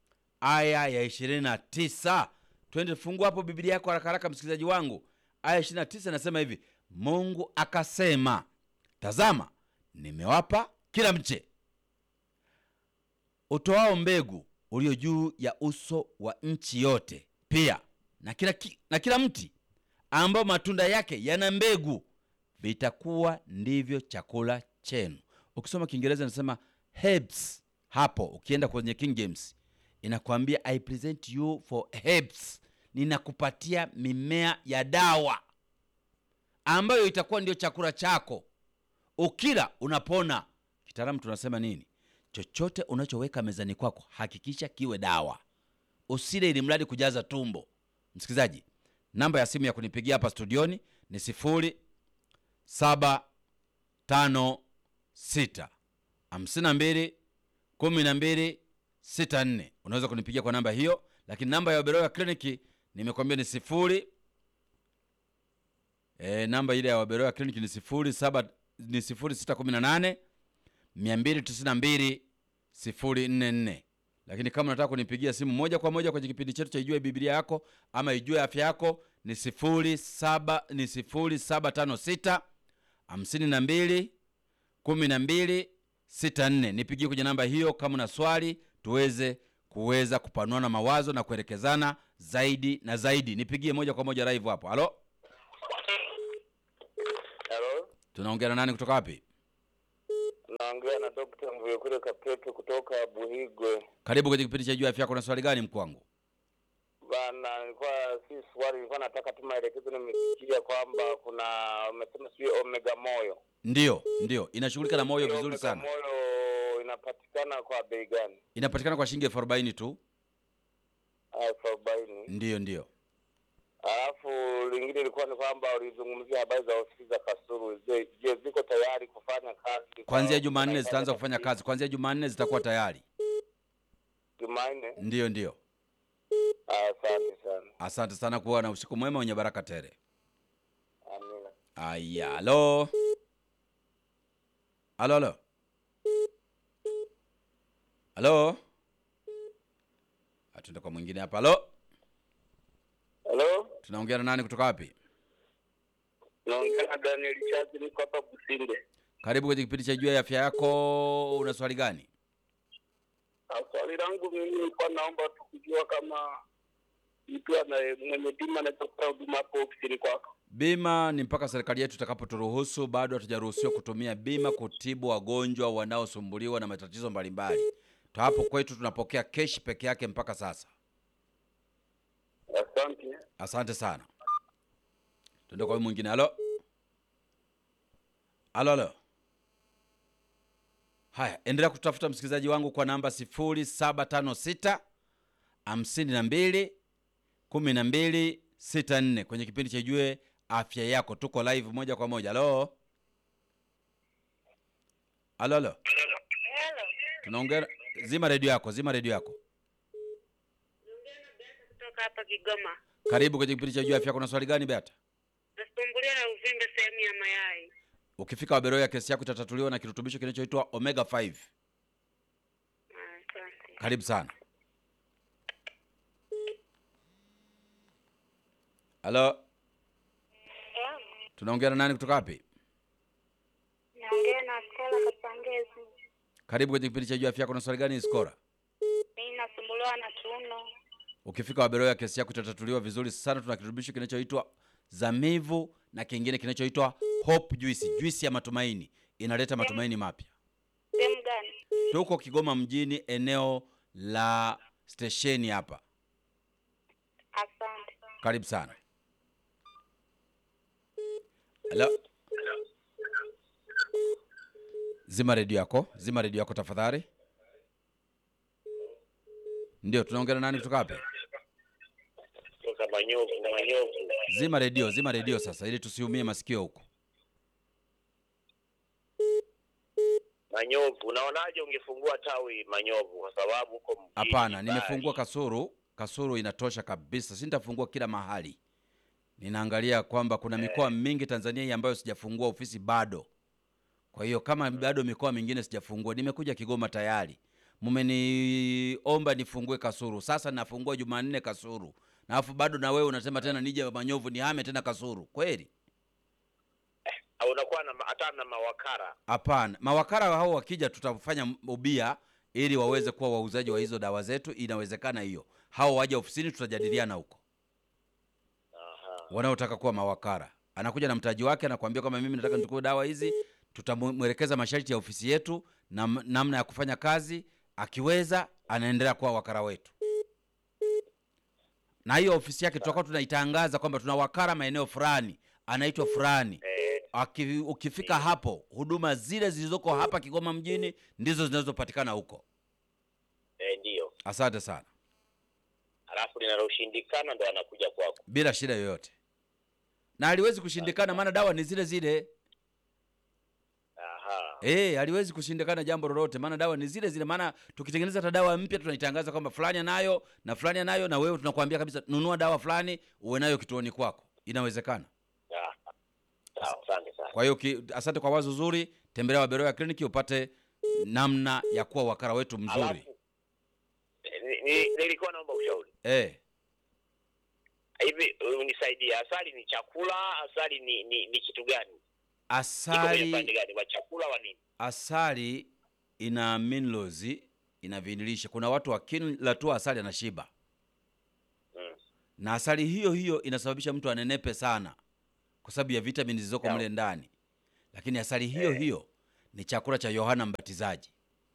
aya ya ishirini na tisa. Twende fungua hapo Biblia yako haraka haraka, msikilizaji wangu. Aya ishirini na tisa inasema hivi: Mungu akasema, tazama, nimewapa kila mche utoao mbegu ulio juu ya uso wa nchi yote, pia na kila, na kila mti ambao matunda yake yana mbegu, vitakuwa ndivyo chakula chenu. Ukisoma Kiingereza inasema herbs. Hapo ukienda kwenye King James inakwambia I present you for herbs, ninakupatia mimea ya dawa ambayo itakuwa ndio chakula chako, ukila unapona. Kitaalamu tunasema nini? Chochote unachoweka mezani kwako hakikisha kiwe dawa, usile ili mradi kujaza tumbo. Msikilizaji, namba ya simu ya kunipigia hapa studioni ni sifuri saba tano sita hamsini na mbili kumi na mbili sita nne. Unaweza kunipigia kwa namba hiyo, lakini namba ya Waberoya kliniki nimekwambia ni sifuri e, namba ile ya Waberoya kliniki ni sifuri saba ni sifuri sita kumi na nane mia mbili tisini na mbili sifuri nne nne. Lakini kama unataka kunipigia simu moja kwa moja kwenye kipindi chetu cha Ijue Biblia Yako ama Ijue Afya Yako ni sifuri saba ni sifuri saba tano sita hamsini na mbili kumi na mbili sita nne. Nipigie kwenye namba hiyo kama una swali, tuweze kuweza kupanuana mawazo na kuelekezana zaidi na zaidi. Nipigie moja kwa moja live hapo. Halo, Halo, tunaongea na nani kutoka wapi? naongea na Dr. Mvuyekure Kapeto kutoka Buhigwe. Karibu kwenye kipindi cha Jua Afya Yako. Na swali gani mkuu wangu? Bana, nilikuwa si swali, nilikuwa nataka tu maelekezo. Nimesikia kwamba kuna umesema sijui omega moyo, Ndio, ndio, inashughulika na moyo Hiyo vizuri omega sana. moyo inapatikana kwa bei gani? Inapatikana kwa shilingi elfu arobaini tu. elfu arobaini. Ndio, ndio. Alafu lingine ilikuwa ni kwamba ulizungumzia habari za ofisi za Kasulu. Je, je, ziko tayari kufanya kazi? Kuanzia Kwa- Jumanne kwa- zitaanza kufanya kazi, kuanzia Jumanne zitakuwa tayari. Jumanne. Ndio, ndio. Asante sana, Asante sana, kuwa na usiku mwema wenye baraka tele. amina. Aya, halo halo halo halo, atunda kwa mwingine hapa. Halo, Halo, tunaongea na nani kutoka wapi? naongea na Daniel Chazi, niko hapa Businde. Karibu kwenye kipindi cha Jua ya Afya Yako. Una swali gani? Ah, Swali langu mimi nilikuwa naomba tu kujua kama mtu ana mwenye bima anaweza kupata huduma hapo ofisini kwako. Bima ni mpaka serikali yetu itakapoturuhusu. Bado hatujaruhusiwa kutumia bima kutibu wagonjwa wanaosumbuliwa na matatizo mbalimbali. Tu hapo kwetu tunapokea keshi peke yake mpaka sasa. Asante. Asante sana. Tuende kwa huyu mwingine. Halo, halo, halo. Haya, endelea kutafuta msikilizaji wangu kwa namba 0756 hamsini na mbili kumi na mbili sita nne kwenye kipindi cha Jue Afya Yako. Tuko live moja kwa moja. Halo, halo, halo. Hello. Tunaongea, zima redio yako, zima redio yako. Kutoka hapa Kigoma. Karibu kwenye kipindi cha Jue Afya Yako. Na swali gani Beata? Nasumbuliwa na uvimbe sehemu ya mayai. Ukifika Waberoya, kesi yako itatatuliwa na kirutubisho kinachoitwa omega 5. Asante. Karibu sana. Halo, tunaongea na nani kutoka wapi? Naongea na Skola Kapangezi. Karibu kwenye kipindi cha Jua Afya Yako. Na swali gani Skora? Mimi nasumbuliwa na kiuno. Ukifika Waberoya, kesi yako itatatuliwa vizuri sana. Tuna kirutubisho kinachoitwa Zamivu na kingine kinachoitwa Hope Juice, juisi ya matumaini, inaleta matumaini mapya. Sehemu gani? Tuko Kigoma mjini, eneo la stesheni hapa. Asante. Karibu sana. Halo. Zima redio yako, zima redio yako tafadhali. Ndio, tunaongea na nani kutoka wapi? Kutoka Manyovu, Manyovu. Zima redio, zima redio sasa, ili tusiumie masikio huko. Manyovu, unaonaje ungefungua tawi Manyovu kwa sababu huko mjini Hapana, mbali. nimefungua Kasuru. Kasuru inatosha kabisa, sintafungua kila mahali. Ninaangalia kwamba kuna mikoa mingi Tanzania hii ambayo sijafungua ofisi bado. Kwa hiyo kama bado mikoa mingine sijafungua, nimekuja Kigoma tayari. Mmeniomba nifungue Kasuru, sasa nafungua Jumanne Kasuru, na alafu bado na wewe unasema tena nije Manyovu nihame tena Kasuru, kweli? Au unakuwa na hata na mawakala Hapana, mawakala hao wakija, tutafanya ubia ili waweze kuwa wauzaji wa hizo dawa zetu. Inawezekana hiyo, hao waje ofisini, tutajadiliana huko. Aha. Wanaotaka kuwa mawakala, anakuja na mtaji wake, anakuambia kwamba mimi nataka nichukue dawa hizi, tutamwelekeza masharti ya ofisi yetu na m- namna ya kufanya kazi. Akiweza anaendelea kuwa wakala wetu, na hiyo ofisi yake tutakuwa tunaitangaza kwamba tuna wakala maeneo fulani, anaitwa fulani. Eh, Aki, ukifika hapo huduma zile zilizoko hapa Kigoma mjini ndizo zinazopatikana huko. eh, ndio. Asante sana, Alafu linaloshindikana ndo anakuja kwako. bila shida yoyote, na haliwezi kushindikana, maana dawa ni zile zile. Aha. Eh, haliwezi kushindikana jambo lolote, maana dawa ni zile zile. Maana tukitengeneza hata dawa mpya tunaitangaza kwamba fulani anayo na fulani anayo, na wewe tunakuambia kabisa, nunua dawa fulani uwe nayo kituoni kwako. Inawezekana. Ah. Sawa, asante sana. Kwa hiyo ki- asante kwa wazo zuri. Tembelea Waberoya kliniki upate namna ya kuwa wakala wetu mzuri. Alafu eh, ni- ni- nilikuwa naomba ushauri. Eh, Hivi unisaidie, asali ni chakula, asali ni ni, ni kitu gani? asali pande gani, wa chakula wa nini? asali ina minerals, ina viinilishe. Kuna watu wakila tu asali anashiba, Mm. na asali hiyo hiyo inasababisha mtu anenepe sana kwa sababu ya vitamini zilizoko Sawa. mle ndani, lakini asali hiyo Eh. hiyo ni chakula cha Yohana Mbatizaji.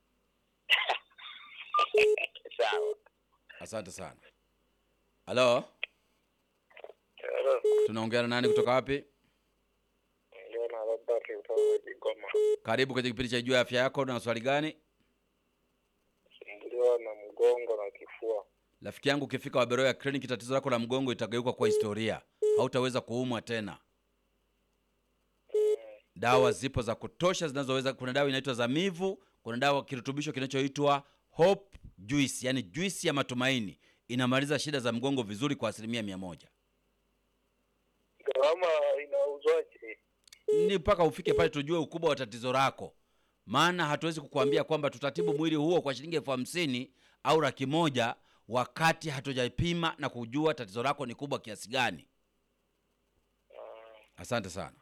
Sawa. Asante sana. Halo, Hello. tunaongea na nani kutoka wapi? Ndio na Robert kutoka Kigoma. Karibu kwenye kipindi cha Jua Afya Yako. Na swali gani? Sumbuliwa na mgongo na kifua. Rafiki yangu, ukifika Waberoya kliniki, tatizo lako la mgongo itageuka kwa historia, hautaweza kuumwa tena. Dawa zipo za kutosha zinazoweza. Kuna dawa inaitwa Zamivu, kuna dawa kirutubisho kinachoitwa Hope Juice, yani juisi ya matumaini, inamaliza shida za mgongo vizuri kwa asilimia mia moja. Gharama inauzwaje? Ni mpaka ufike pale tujue ukubwa wa tatizo lako, maana hatuwezi kukuambia kwamba tutatibu mwili huo kwa shilingi elfu hamsini au laki moja wakati hatujapima na kujua tatizo lako ni kubwa kiasi gani. Asante sana.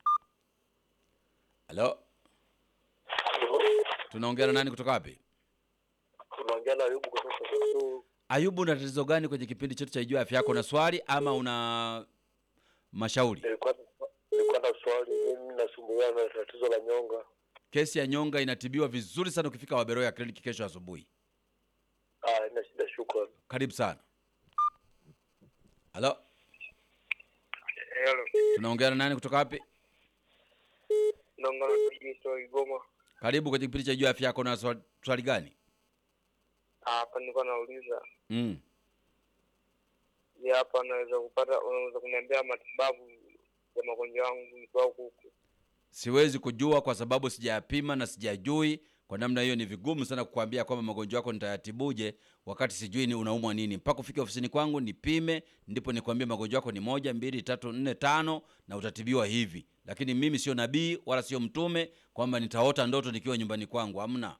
Halo, tunaongea na nani kutoka wapi? Unaongea na Ayubu kutoka Kisumu. Ayubu, una tatizo gani kwenye kipindi chetu cha Ijua Afya Yako? Na swali ama una mashauri? Nilikuwa nilikuwa na swali, mimi nasumbuliwa na tatizo la nyonga. Kesi ya nyonga inatibiwa vizuri sana ukifika Waberoya kliniki kesho asubuhi. Ah, ina shida, shukrani. Karibu sana. Halo, Hello. tunaongea na nani kutoka wapi? Naongea na Kigito Kigoma. Karibu kwenye kipindi cha Ijua Afya Yako. Na swali, swali gani? Ah, Hapa nilikuwa nauliza, Mm. je, hapa naweza kupata, unaweza kuniambia matibabu ya magonjwa yangu nikiwa huku? Siwezi kujua kwa sababu sijayapima na sijajui. Kwa namna hiyo ni vigumu sana kukwambia kwamba magonjwa yako nitayatibuje wakati sijui ni unaumwa nini. Mpaka ufike ofisini kwangu nipime, ndipo nikwambie magonjwa yako ni moja, mbili, tatu, nne, tano na utatibiwa hivi. Lakini mimi sio nabii wala sio mtume kwamba nitaota ndoto nikiwa nyumbani kwangu, hamna.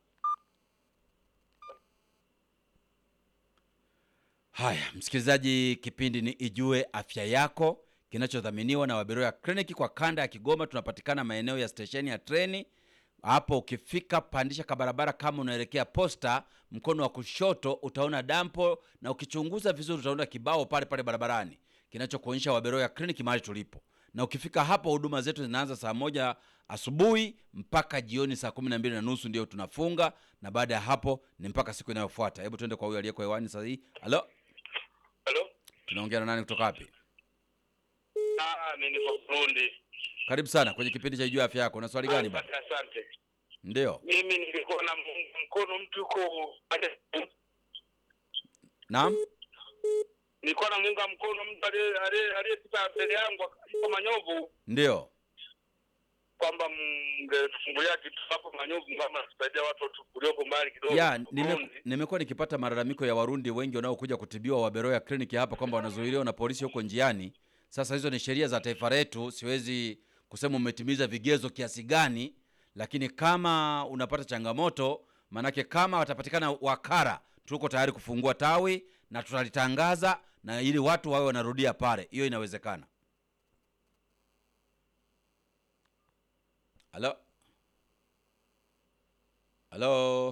Haya, msikilizaji, kipindi ni Ijue Afya Yako kinachodhaminiwa na Waberoya Kliniki kwa kanda ya Kigoma. Tunapatikana maeneo ya stesheni ya treni hapo. Ukifika pandisha kabarabara, kama unaelekea posta, mkono wa kushoto utaona dampo, na ukichunguza vizuri utaona kibao pale pale barabarani kinachokuonyesha Waberoya Kliniki mahali tulipo. Na ukifika hapo, huduma zetu zinaanza saa moja asubuhi mpaka jioni saa kumi na mbili na nusu ndio tunafunga, na baada ya hapo ni mpaka siku inayofuata. Hebu tuende kwa huyu aliyeko hewani sasa hii. Halo, Halo? tunaongea na nani kutoka wapi? Ah, mimi niko Burundi. Karibu sana kwenye kipindi cha Ijua Afya Yako. Na swali gani baba? Asante, Asante. Ndio, Mimi nilikuwa na muunga mkono mtu yuko naam. nilikuwa na muunga mkono mtu aliye- aliye- aliyepita mbele yangu yuko Manyovu Ndio, kwamba mngetufungulia kitu hapo Manyovu kama tusaidia watu watu ulioko mbali kidogo. ya nime, Burundi. nimekuwa nikipata malalamiko ya Warundi wengi wanaokuja kutibiwa Waberoya kliniki hapa kwamba wanazuiliwa na polisi huko njiani. Sasa hizo ni sheria za taifa letu, siwezi kusema umetimiza vigezo kiasi gani, lakini kama unapata changamoto, manake kama watapatikana wakara, tuko tayari kufungua tawi na tutalitangaza na ili watu wawe wanarudia pale, hiyo inawezekana. Halo, halo,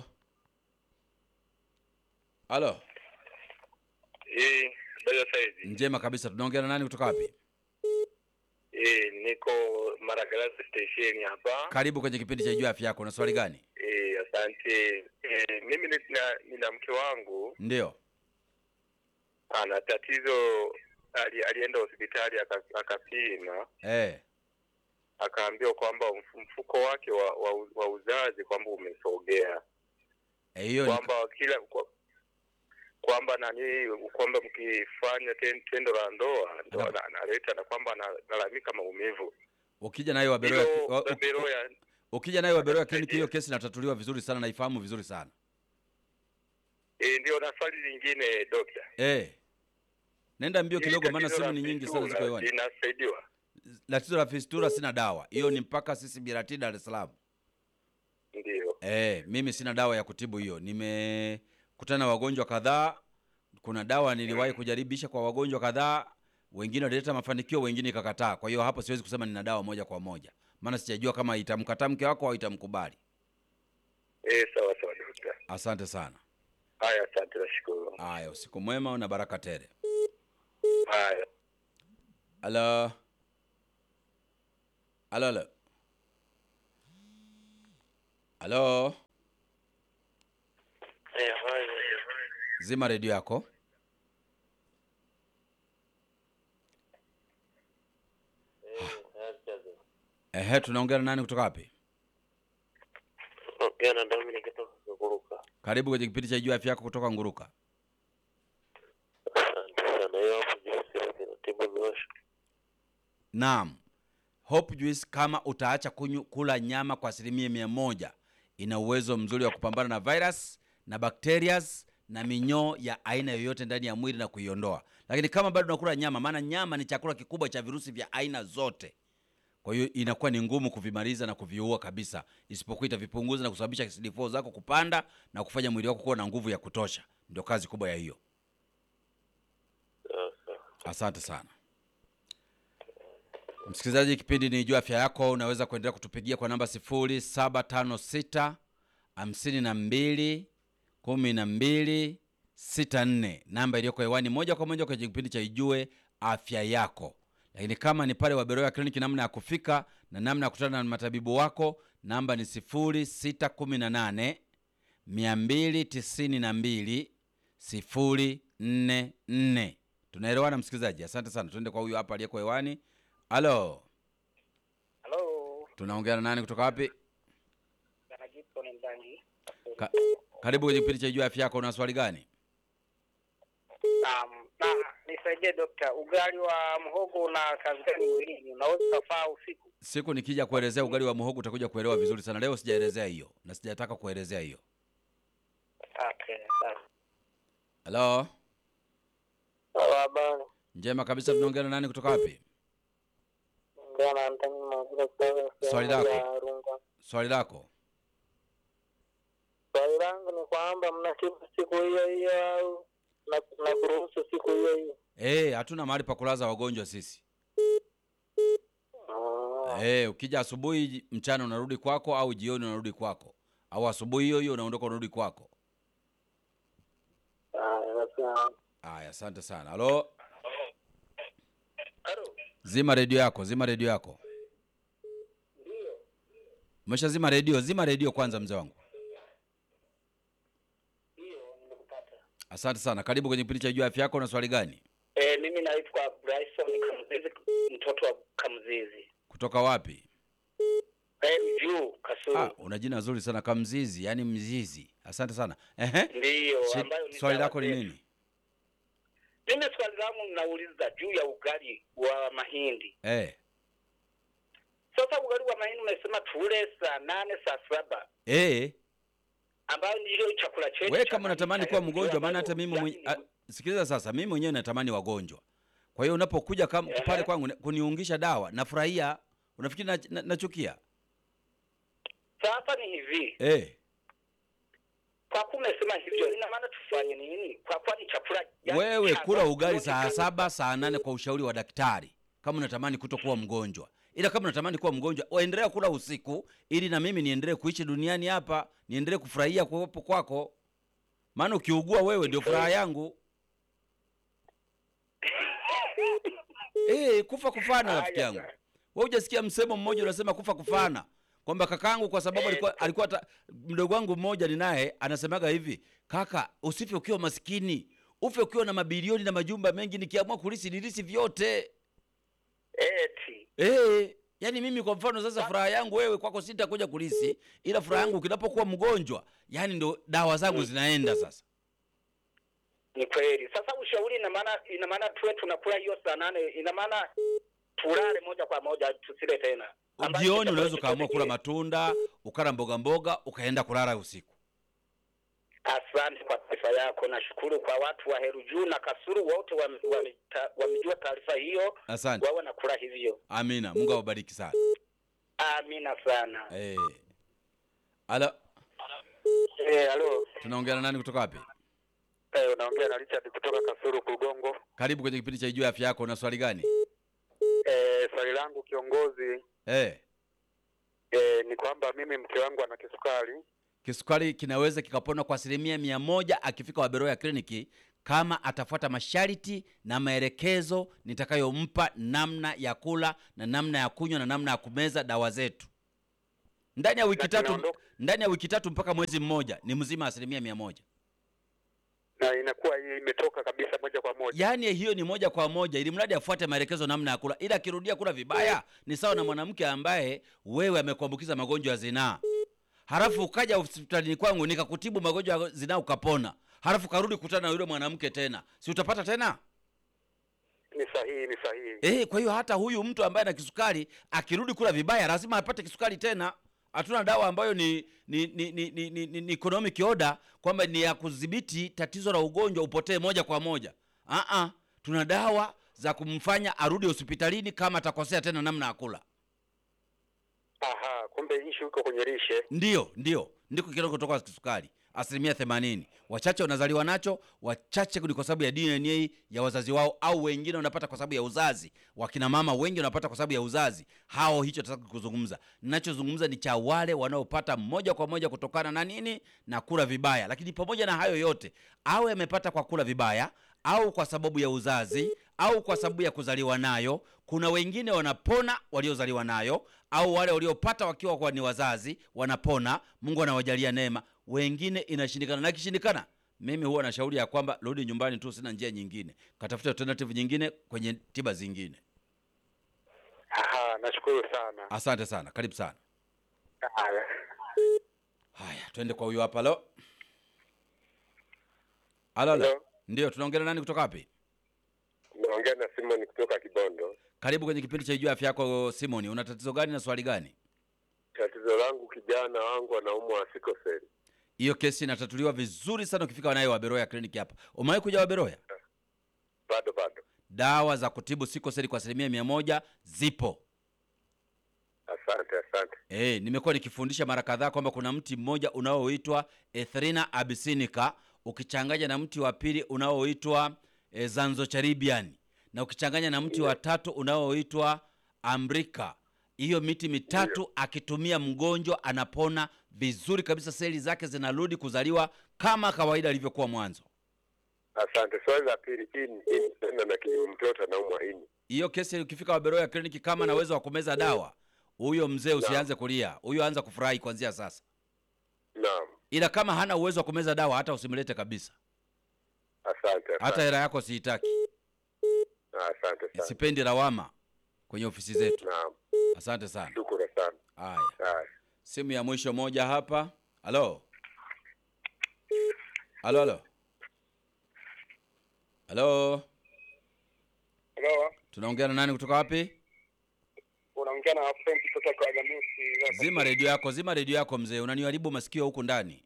halo. Eh, ndio saizi. Njema kabisa. Tunaongea na nani kutoka wapi? Eh, niko Maragarasi station hapa. Karibu kwenye kipindi cha Jua Afya Yako. Na swali gani? Eh, asante. Eh, mimi nina, nina mke wangu Ndio. ana tatizo ali, alienda hospitali aka- akapima Eh. akaambiwa kwamba mf- mfuko wake wa, wa, wa uzazi kwamba umesogea Eh, hiyo ni kwamba kila kwa- kwamba nani kwamba mkifanya ten- tendo la ndoa ndo Ana- ana- analeta na kwamba analalamika maumivu ukija nayo Waberoya hilo wa- u- Beroya ukija nayo Waberoya kliniki hiyo kesi inatatuliwa vizuri sana na ifahamu vizuri sana. eh, ndio na swali lingine dokta Eh. Nenda mbio Hili kidogo maana tatizo simu la ni nyingi sana ziko fistula hewani. linasaidiwa Tatizo la fistula sina dawa. Hiyo ni mpaka sisi Birati Dar es Salaam. ndio Eh, mimi sina dawa ya kutibu hiyo. Nimekutana na wagonjwa kadhaa. Kuna dawa niliwahi kujaribisha kwa wagonjwa kadhaa, wengine walileta mafanikio, wengine ikakataa. Kwa hiyo hapo siwezi kusema nina dawa moja kwa moja, maana sijajua kama itamkataa mke wako au itamkubali. Eh, sawa sawa dokta. Asante sana. Haya, asante, nashukuru. Haya, usiku mwema na baraka tele. Haya. Halo, halo, halo, halo. Eh, haya. Zima redio yako. Ehe, tunaongea na nani kutoka wapi? Ongea na Dominic kutoka Kuruka. Karibu kwenye kipindi cha Jua Afya Yako kutoka Nguruka. Asante sana. Hiyo hapo jinsi inatibu miosho. Naam, Hope Juice kama utaacha kunyu, kula nyama kwa asilimia mia moja ina uwezo mzuri wa kupambana na virus na bacterias na minyoo ya aina yoyote ndani ya mwili na kuiondoa. Lakini kama bado unakula nyama, maana nyama ni chakula kikubwa cha virusi vya aina zote, kwa hiyo inakuwa ni ngumu kuvimaliza na kuviua kabisa, isipokuwa itavipunguza na kusababisha CD4 zako kupanda na kufanya mwili wako kuwa na nguvu ya kutosha. Ndio kazi kubwa ya hiyo. Sawa sawa. Asante sana msikilizaji, kipindi ni Jua Afya Yako. Unaweza kuendelea kutupigia kwa namba 0756 52 12 64, namba iliyoko hewani moja kwa moja kwenye kipindi cha Ijue Afya Yako. Lakini kama ni pale Waberoya Kliniki, namna ya kufika na namna ya kukutana na matabibu wako, namba ni 0618 292 044. Tunaelewana msikilizaji? Asante sana. Tuende kwa huyu hapa aliyeko hewani. Halo, Halo, tunaongea na nani kutoka wapi? Bwana Gibson Mbangi. Ka karibu kwenye kipindi cha Jua Afya Yako. Una swali gani? Naam, na nisaidie dokta, ugali wa mhogo una kazi gani mwilini? Unaweza kufaa usiku? Siku nikija kuelezea ugali wa muhogo utakuja kuelewa vizuri sana. Leo sijaelezea hiyo na sijataka kuelezea hiyo. Okay, sawa. Halo, Sawa, habari. njema kabisa. Tunaongea na nani kutoka wapi? Ongea na Antoni Mavula kutoka Swali sehemu lako. ya Rungwa. Swali lako. Swali langu ni kwamba mnatibu siku hiyo hiyo au na, na kuruhusu siku hiyo hiyo? Eh, hatuna mahali pa kulaza wagonjwa sisi. Ah, Eh, ukija asubuhi, mchana unarudi kwako, au jioni unarudi kwako, au asubuhi hiyo hiyo unaondoka unarudi kwako. ah, sawa. Aya, asante sana. Halo, Halo. zima redio yako, zima redio yako. Umesha zima redio? Zima redio kwanza, mzee wangu. Ndio, nimekupata. Asante sana. Karibu kwenye kipindi cha Jua Afya Yako. Na swali gani? Eh, mimi naitwa Bryson Kamzizi, mtoto wa Kamzizi. Kutoka wapi? Eh, juu Kasulu. Ah, una jina zuri sana Kamzizi, yani mzizi. Asante sana. Ehe. Ndiyo, Shi- ambayo ni Swali dawa lako ni zetu. nini? Mimi swali langu ninauliza juu ya ugali wa mahindi. Eh. Sasa ugali wa mahindi umesema tule saa nane saa saba Eh. ambayo ndio chakula chetu. Wewe cha kama unatamani maisha kuwa yetu, mgonjwa, maana ambayo hata mimi yani mwenye, ni- a, sikiliza sasa, mimi mwenyewe natamani wagonjwa. Kwa hiyo unapokuja kama Ehe. pale kwangu kuniungisha dawa, nafurahia. Unafikiri na- na- nachukia? Sasa ni hivi, Eh. kwa kuwa umesema hivyo, ina maana tufanye nini? Kwa kuwa ni chakula yani Wewe cha- kula ugali yote saa kama- saba saa nane kwa ushauri wa daktari, kama unatamani kutokuwa mgonjwa. Ila kama unatamani kuwa mgonjwa, waendelea kula usiku, ili na mimi niendelee kuishi duniani hapa, niendelee kufurahia kuwepo kwako, maana ukiugua wewe ndio furaha yangu. Eh, kufa kufana rafiki yangu. Haya, Wewe hujasikia msemo mmoja unasema kufa kufana, kwamba kakaangu kwa sababu alikuwa alikuwa ta, mdogo wangu mmoja ni naye anasemaga hivi, kaka, usife ukiwa maskini, ufe ukiwa na mabilioni na majumba mengi, nikiamua kulisi nilisi vyote. Eti. Eh, yani mimi kwa mfano sasa furaha yangu wewe kwako sitakuja kulisi, ila furaha yangu ukinapokuwa mgonjwa, yani ndo dawa zangu zinaenda sasa. Ni kweli. Sasa ushauri ina maana ina maana tuwe tunakula hiyo saa nane, ina maana tulale moja kwa moja tusile tena. Ambacho Jioni chakula unaweza chochote ukaamua kula kile. matunda, ukala mboga mboga, ukaenda kulala usiku. Asante kwa taarifa yako. Nashukuru kwa watu wa Heru Juu na Kasuru wote wame- wameta- wamejua taarifa hiyo, Asante. wao wanakula hivyo. Amina. Mungu awabariki sana. Amina sana. Eh. Alo, Eh, halo. tunaongea na nani kutoka wapi? Eh, unaongea na Richard kutoka Kasuru Kugongo. Karibu kwenye kipindi cha Ijue Afya Yako. Una swali gani? Eh, swali langu kiongozi, Eh, E, ni kwamba mimi mke wangu ana kisukari. Kisukari kinaweza kikapona kwa asilimia mia moja akifika Waberoya kliniki kama atafuata masharti na maelekezo nitakayompa namna ya kula na namna ya kunywa na namna ya kumeza dawa zetu. Ndani ya wiki Na tatu, tunaondoka- ndani ya wiki tatu mpaka mwezi mmoja ni mzima asilimia mia moja. na inakuwa hii imetoka kabisa moja kwa moja. Yaani hiyo ni moja kwa moja, ili mradi afuate maelekezo namna ya kula, ila akirudia kula vibaya ni sawa na mwanamke ambaye wewe amekuambukiza magonjwa ya zinaa, halafu ukaja hospitalini kwangu nikakutibu magonjwa ya zinaa ukapona, halafu karudi kukutana na yule mwanamke tena, si utapata tena? Ni sahihi, ni sahihi. Eh, kwa hiyo hata huyu mtu ambaye ana kisukari akirudi kula vibaya lazima apate kisukari tena. Hatuna dawa ambayo ni ni ni ni, ni, ni, ni, ni economic order kwamba ni ya kudhibiti tatizo la ugonjwa upotee moja kwa moja. Ah ah, tuna dawa za kumfanya arudi hospitalini kama atakosea tena namna ya kula. Aha, kumbe ishu iko kwenye lishe. Ndio, ndio, ndiko kidogo kutoka kisukari asilimia themanini. Wachache wanazaliwa nacho, wachache ni kwa sababu ya DNA ya wazazi wao, au wengine wanapata kwa sababu ya uzazi. Wakina mama wengi wanapata kwa sababu ya uzazi. Hao hicho tataka kuzungumza. Ninachozungumza ni cha wale wanaopata moja kwa moja kutokana na nini? Na kula vibaya. Lakini pamoja na hayo yote, awe amepata kwa kula vibaya au kwa sababu ya uzazi au kwa sababu ya kuzaliwa nayo. Kuna wengine wanapona waliozaliwa nayo, au wale waliopata wakiwa kwa ni wazazi wanapona, Mungu anawajalia neema. Wengine inashindikana, na ikishindikana, mimi huwa na shauri ya kwamba rudi nyumbani tu, sina njia nyingine, katafuta alternative nyingine kwenye tiba zingine. Aha, nashukuru sana. Asante sana, karibu sana. Haya. Haya, twende kwa huyo hapa. Lo, halo, halo. Hello. Ndio, tunaongea na nani kutoka wapi? Naongea na Simon kutoka Kibondo. Karibu kwenye kipindi cha Ijua Afya Yako. Simoni, una tatizo gani na swali gani? Tatizo langu kijana wangu anaumwa sikoseli. Hiyo kesi inatatuliwa vizuri sana ukifika naye Waberoya kliniki hapa. Umewahi kuja Waberoya? Bado bado. Dawa za kutibu sikoseli kwa asilimia mia moja zipo. Asante, asante. Eh, nimekuwa nikifundisha mara kadhaa kwamba kuna mti mmoja unaoitwa Ethrina abyssinica ukichanganya na mti wa pili unaoitwa e, Zanzocharibian na ukichanganya na mti wa tatu unaoitwa Amrika. Hiyo miti mitatu akitumia mgonjwa anapona vizuri kabisa, seli zake zinarudi kuzaliwa kama kawaida alivyokuwa mwanzo. Asante. Swali la pili, ini ini tena na kijana mtoto anaumwa ini. Hiyo kesi ukifika Waberoya kliniki, kama na uwezo wa kumeza dawa, huyo mzee usianze kulia, huyo anza kufurahi kuanzia sasa. Naam. ila kama hana uwezo wa kumeza dawa hata usimlete kabisa, Asante, hata asante. hela yako siitaki. Asante sana. Sipendi lawama kwenye ofisi zetu. Naam. Asante sana. Shukuru sana. Haya, Haya. simu ya mwisho moja hapa. Halo, halo, halo, halo, Hello, tunaongea na nani kutoka wapi? unaongea na Frank kutoka kwa Gamusi. Zima redio yako, zima redio yako mzee, unaniharibu masikio huku ndani.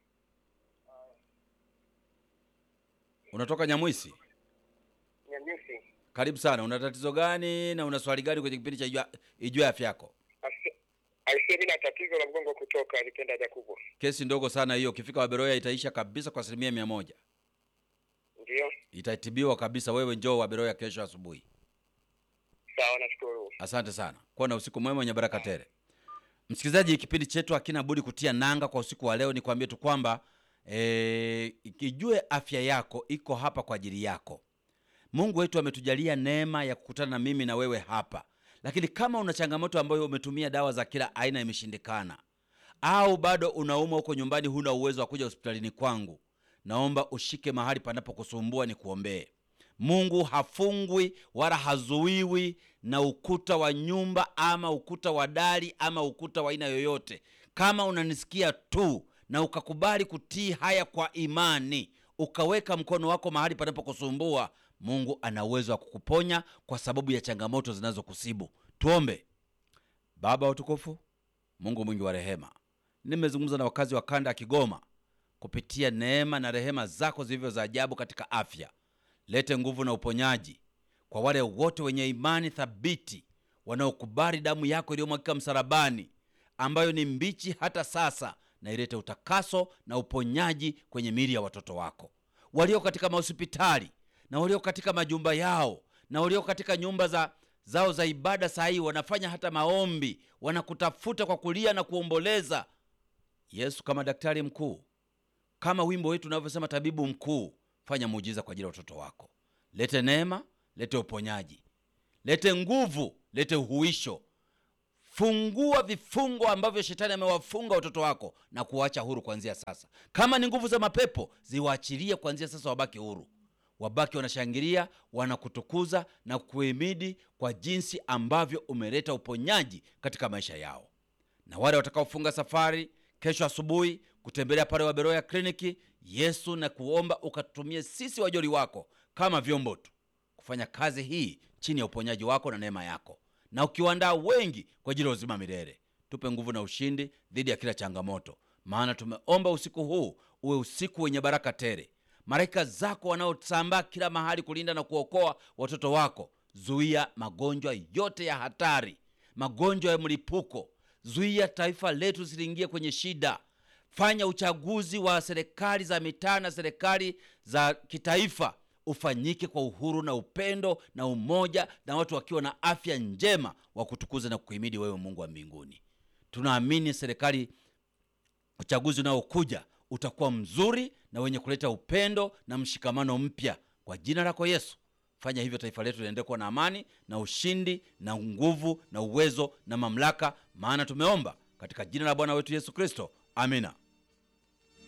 Unatoka Nyamwisi? Nyanyusi. Karibu sana. Una tatizo gani na una swali gani kwenye kipindi cha Ijua- Ijue Afya Yako? Aisee, mimi na tatizo la mgongo kutoka nikenda haja kubwa. Kesi ndogo sana hiyo, ukifika Waberoya itaisha kabisa kwa asilimia mia moja, Ndio. itatibiwa kabisa. Wewe njoo Waberoya kesho asubuhi. Sawa, nashukuru. Asante sana, kuwa na usiku mwema wenye baraka tele. Msikilizaji, kipindi chetu hakina budi kutia nanga kwa usiku wa leo. Nikwambie tu kwamba e, ikijue afya yako iko hapa kwa ajili yako. Mungu wetu ametujalia neema ya kukutana na mimi na wewe hapa, lakini kama una changamoto ambayo umetumia dawa za kila aina imeshindikana, au bado unaumwa huko nyumbani, huna uwezo wa kuja hospitalini kwangu, naomba ushike mahali panapokusumbua ni kuombee. Mungu hafungwi wala hazuiwi na ukuta wa nyumba ama ukuta wa dari ama ukuta wa aina yoyote. Kama unanisikia tu na ukakubali kutii haya kwa imani, ukaweka mkono wako mahali panapokusumbua, Mungu ana uwezo wa kukuponya kwa sababu ya changamoto zinazokusibu. Tuombe. Baba wa utukufu, Mungu mwingi wa rehema, nimezungumza na wakazi wa kanda ya Kigoma kupitia neema na rehema zako zilivyo za ajabu katika afya. Lete nguvu na uponyaji kwa wale wote wenye imani thabiti wanaokubali damu yako iliyomwagika msalabani, ambayo ni mbichi hata sasa, na ilete utakaso na uponyaji kwenye miili ya watoto wako walio katika mahospitali na walio katika majumba yao na walio katika nyumba za zao za ibada saa hii wanafanya hata maombi wanakutafuta kwa kulia na kuomboleza yesu kama daktari mkuu kama wimbo wetu unavyosema tabibu mkuu fanya muujiza kwa ajili ya watoto wako lete neema lete uponyaji lete nguvu lete uhuisho fungua vifungo ambavyo shetani amewafunga watoto wako na kuwacha huru kuanzia sasa kama ni nguvu za mapepo ziwaachilie kuanzia sasa wabaki huru wabaki wanashangilia wanakutukuza na kuhimidi kwa jinsi ambavyo umeleta uponyaji katika maisha yao na wale watakaofunga safari kesho asubuhi kutembelea pale waberoya kliniki yesu na kuomba ukatumie sisi wajoli wako kama vyombo tu kufanya kazi hii chini ya uponyaji wako na neema yako na ukiwaandaa wengi kwa ajili ya uzima milele tupe nguvu na ushindi dhidi ya kila changamoto maana tumeomba usiku huu uwe usiku wenye baraka tele malaika zako wanaosambaa kila mahali kulinda na kuokoa watoto wako zuia magonjwa yote ya hatari magonjwa ya mlipuko zuia taifa letu ziliingie kwenye shida fanya uchaguzi wa serikali za mitaa na serikali za kitaifa ufanyike kwa uhuru na upendo na umoja na watu wakiwa na afya njema wa kutukuza na kukuhimidi wewe mungu wa mbinguni tunaamini serikali uchaguzi unaokuja utakuwa mzuri na wenye kuleta upendo na mshikamano mpya kwa jina lako yesu fanya hivyo taifa letu liendelee kuwa na amani na ushindi na nguvu na uwezo na mamlaka maana tumeomba katika jina la bwana wetu yesu kristo amina